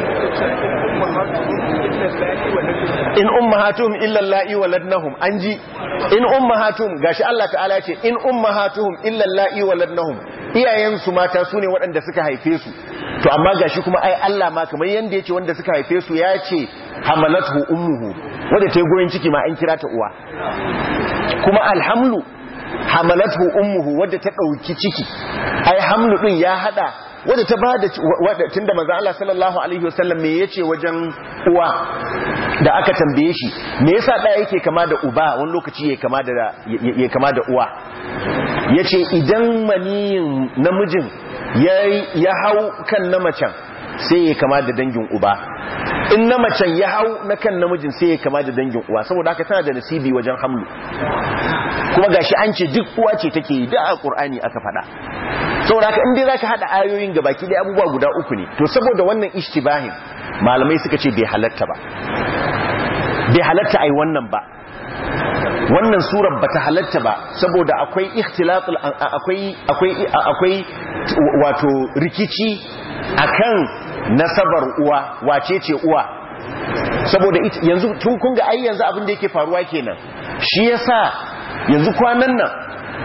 [SPEAKER 1] in ummahatuhum illa allai waladnahum anji in ummahatuhum gashi Allah ta'ala ce in ummahatuhum illa allai waladnahum iyayen su mata sune waɗanda suka haife su to amma gashi kuma ai Allah ma kamar yanda yace wanda suka haife su ya ce hamalathu ummuhu wanda ta yi goyen ciki ma an kira ta uwa kuma alhamlu hamalathu ummuhu wadda ta dauki ciki ai hamlu din ya hada wadda ta bada wadda tunda manzo Allah sallallahu alaihi wasallam me yace wajen uwa da aka tambaye shi me yasa da yake kama da uba wani lokaci yake kama da yake kama da uwa yace idan maniyin namijin ya hau kan na macen sai ya kama da dangin uba in na macen ya hau na kan namijin sai ya kama da dangin uwa saboda haka tana da nasibi wajen hamlu kuma gashi an ce duk uwa ce take yi da a qur'ani aka faɗa saboda haka in dai zaka hada ayoyin gabaki dai abubuwa guda uku ne to saboda wannan ishtibahin malamai suka ce bai halatta ba bai halatta ai wannan ba wannan surar bata halatta ba saboda akwai ikhtilatul akwai akwai akwai wato rikici akan nasabar uwa wace ce uwa saboda yanzu tun kun ga ai yanzu abin da yake faruwa kenan shi yasa yanzu kwanan nan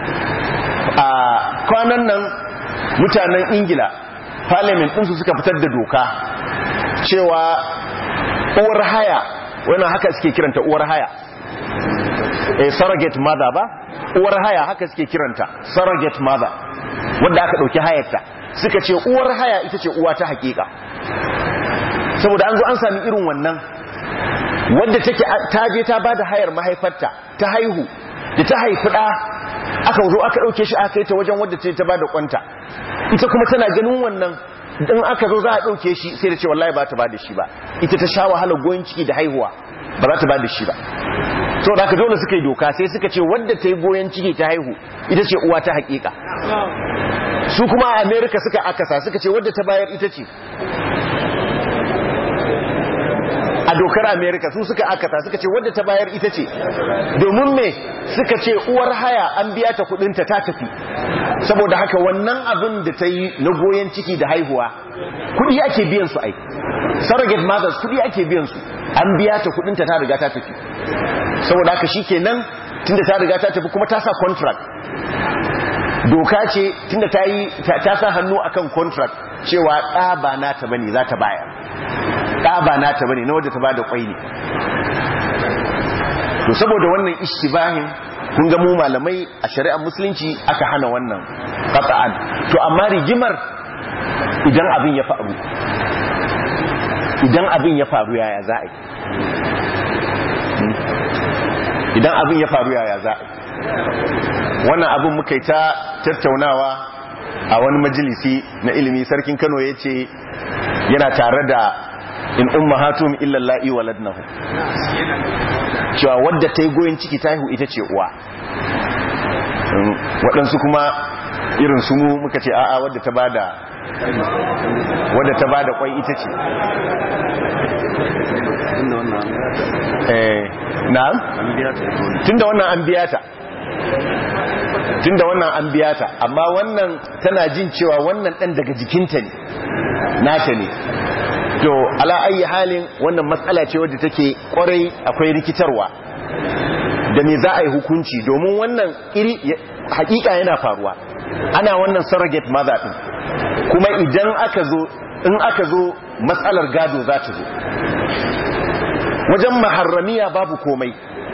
[SPEAKER 1] a kwanan nan mutanen ingila parliament ɗinsu suka fitar da doka cewa uwar haya wannan haka suke kiranta uwar haya eh surrogate mother ba uwar haya haka suke kiranta surrogate mother wanda aka dauki hayarta suka ce uwar haya ita ce uwa ta hakika saboda an zo an sami irin wannan wanda take ta je ta bada hayar mahaifarta ta haihu da ta haifi da aka zo aka dauke shi aka yi ta wajen wadda ta bada kwanta ita kuma tana ganin wannan in aka zo za a dauke shi sai da ce wallahi ba ta bada shi ba ita ta sha wahalar goyin ciki da haihuwa ba za ta bada shi ba so da aka dole suka yi doka sai suka ce wadda ta yi goyon ciki ta haihu ita ce uwa ta hakika su kuma a amerika suka akasa suka ce wadda ta bayar ita ce a dokar amerika su suka akasa suka ce wadda ta bayar ita ce domin me suka ce uwar haya an biya ta kudinta ta tafi saboda haka wannan abin da ta yi na goyon ciki da haihuwa kudi ake biyan su ai surrogate mothers kudi ake biyan su an biya ta kudinta ta riga ta tafi saboda haka shikenan tunda ta riga ta tafi kuma ta sa contract doka ce tunda ta yi ta sa hannu akan contract cewa ɗa ba nata bane za ta bayar ɗa ba nata bane na wadda ta bada kwai ne to saboda wannan ishtibahin kun ga mu malamai a shari'ar musulunci aka hana wannan qat'an to amma rigimar idan abin ya faru idan abin ya faru yaya za a yi idan abin ya faru yaya za a yi wannan abin muka yi ta tattaunawa a wani majalisi na ilimi sarkin kano ya ce yana tare da in umma hatum illallahi waladnahu cewa wadda ta yi goyon ciki ta haihu ita ce uwa waɗansu kuma irin su mu muka ce a'a wadda ta bada wadda ta bada kwai ita ce eh na'am tunda wannan an biya ta tunda wannan an biya ta amma wannan tana jin cewa wannan dan daga jikinta ne nata ne to ala ayi halin wannan matsala ce wadda take kwarai akwai rikitarwa da me za a yi hukunci domin wannan iri hakika yana faruwa ana wannan surrogate mother din kuma idan aka zo in aka zo matsalar gado za ta zo wajen maharramiya babu komai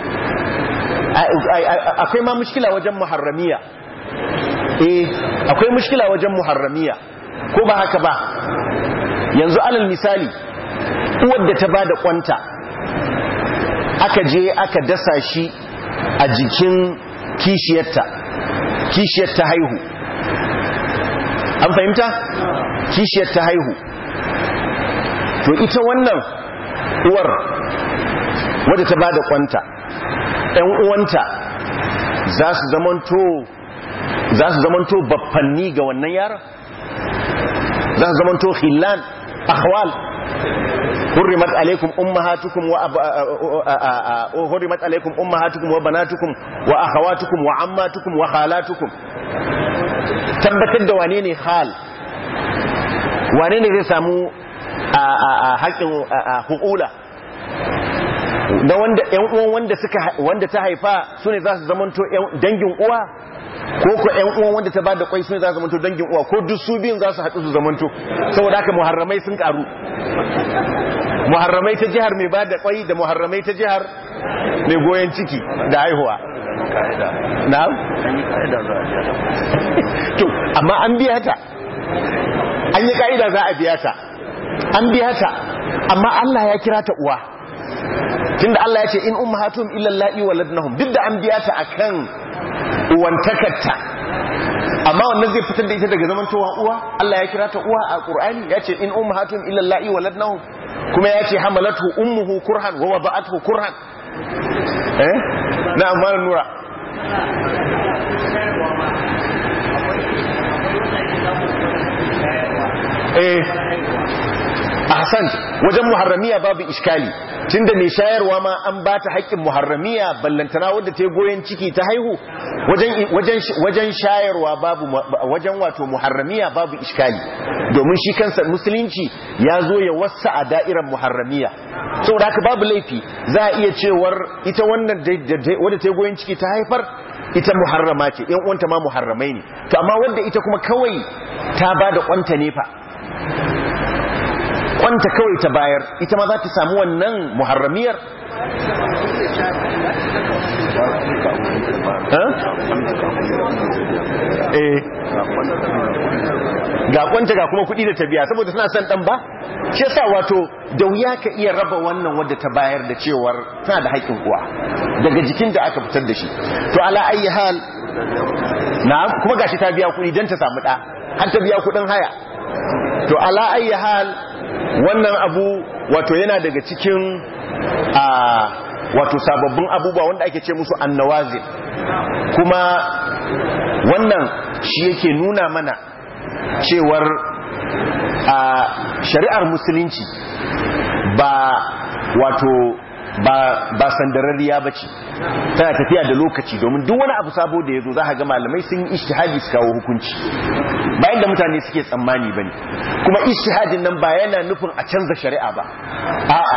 [SPEAKER 1] akwai ma mushkila wajen muharramiya eh akwai mushkila wajen muharramiya ko ba haka ba yanzu alal misali uwar da ta bada kwanta aka je aka dasa shi a jikin kishiyarta kishiyar ta haihu an fahimta kishiyar ta haihu to ita wannan uwar wadda ta bada kwanta ‘yan uwanta za su zamanto za su zamanto baffanni ga wannan yaron za su zamanto khillan ahwal hurrimat alaikum ummahatukum wa hurrimat alaikum ummahatukum wa banatukum wa akhawatukum wa ammatukum wa khalatukum tabbatar da wane ne hal wane ne zai samu a haƙin hukula na wanda ƴan uwan wanda suka wanda ta haifa su ne za su zamanto dangin uwa ko ko ƴan uwan wanda ta bada kwai su ne za su zamanto dangin uwa ko duk su biyun za su haɗu su zamanto saboda haka muharramai sun karu muharramai ta jihar mai bada kwai da muharramai ta jihar mai goyon ciki da haihuwa na'am to amma an biya ta an yi ka'ida za a biya ta an biya ta amma Allah ya kira ta uwa tunda Allah ya ce in ummahatum illa allahi waladnahum duk da an biya ta akan uwantakarta amma wannan zai fitar da ita daga zaman towa uwa Allah ya kira ta uwa a Qur'ani ya ce in ummahatum illa allahi waladnahum kuma ya ce hamalatu ummuhu kurhan wa wada'atuhu kurhan eh na amma nura eh ahsan wajen muharramiya babu iskali tunda mai shayarwa ma an ba ta haƙƙin muharramiya ballantana wadda ta yi goyon ciki ta haihu wajen shayarwa babu wajen wato muharramiya babu iskali domin shi kansa musulunci ya zo ya wasa a da'irar muharramiya saboda haka babu laifi za a iya cewar ita wannan wadda ta yi goyon ciki ta haifar ita muharrama ce yan uwanta ma muharramai ne to amma wanda ita kuma kawai ta ba da kwanta ne fa kwanta kawai ta bayar ita ma za ta samu wannan muharramiyar eh ga kwanta ga kuma kudi da ta biya saboda suna son dan ba shi yasa wato da wuya ka iya raba wannan wadda ta bayar da cewar tana da haƙƙin uwa daga jikin da aka fitar da shi to ala ayi hal na kuma gashi ta biya kudi dan ta samu da har ta biya kudin haya to ala ayi hal wannan abu wato yana daga cikin a wato sababbin abubuwa wanda ake ce musu annawazin kuma wannan shi yake nuna mana cewar a shari'ar musulunci ba wato ba ba sandararriya bace tana tafiya da lokaci domin duk wani abu sabo da yazo zaka ga malamai sun yi ijtihadi su kawo hukunci bayan da mutane suke tsammani bane kuma ijtihadin nan ba yana nufin a canza shari'a ba a'a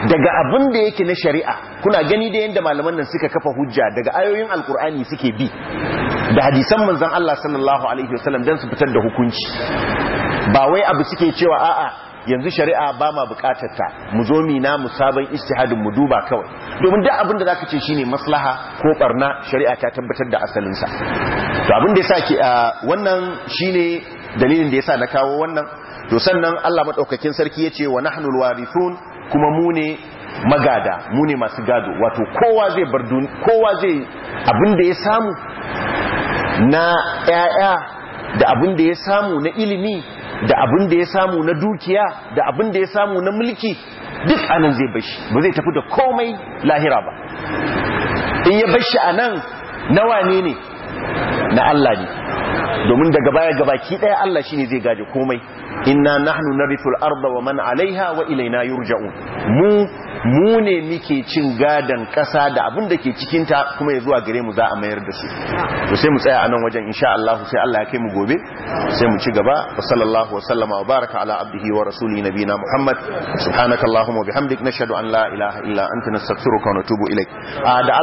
[SPEAKER 1] daga abin da yake na shari'a kuna gani da yadda malaman nan suka kafa hujja daga ayoyin alkur'ani suke bi da hadisan manzon Allah sallallahu alaihi wasallam dan su fitar da hukunci ba wai abu suke cewa a'a yanzu shari'a ba ma bukatar ta mu zo mi na mu sabon istihadin mu duba kawai domin duk abin da zaka ce shine maslaha ko barna shari'a ta tabbatar da asalin sa to abin da yasa ke wannan shine dalilin da yasa na kawo wannan to sannan Allah madaukakin sarki yace wa nahnul warithun kuma mu ne magada mu ne masu gado wato kowa zai bar kowa zai abin da ya samu na ƴaƴa da abin da ya samu na ilimi da abin da ya samu na dukiya da abin da ya samu na mulki duk anan zai bashi ba zai tafi da komai lahira ba in ya bashi anan nawa ne ne na Allah ne domin daga baya gabaki daya Allah shine zai gaje komai inna nahnu narithul arda wa man alaiha wa ilaina yurja'un mu mu ne muke cin gadan kasa da abin da ke cikin ta kuma ya zuwa gare mu za a mayar da su to sai mu tsaya a nan wajen insha Allah sai Allah ya kai mu gobe sai mu ci gaba wa sallallahu wa sallama wa baraka ala abdihi wa rasuli nabina Muhammad subhanakallahumma wa bihamdik nashhadu an la ilaha illa anta nastaghfiruka wa natubu ilaik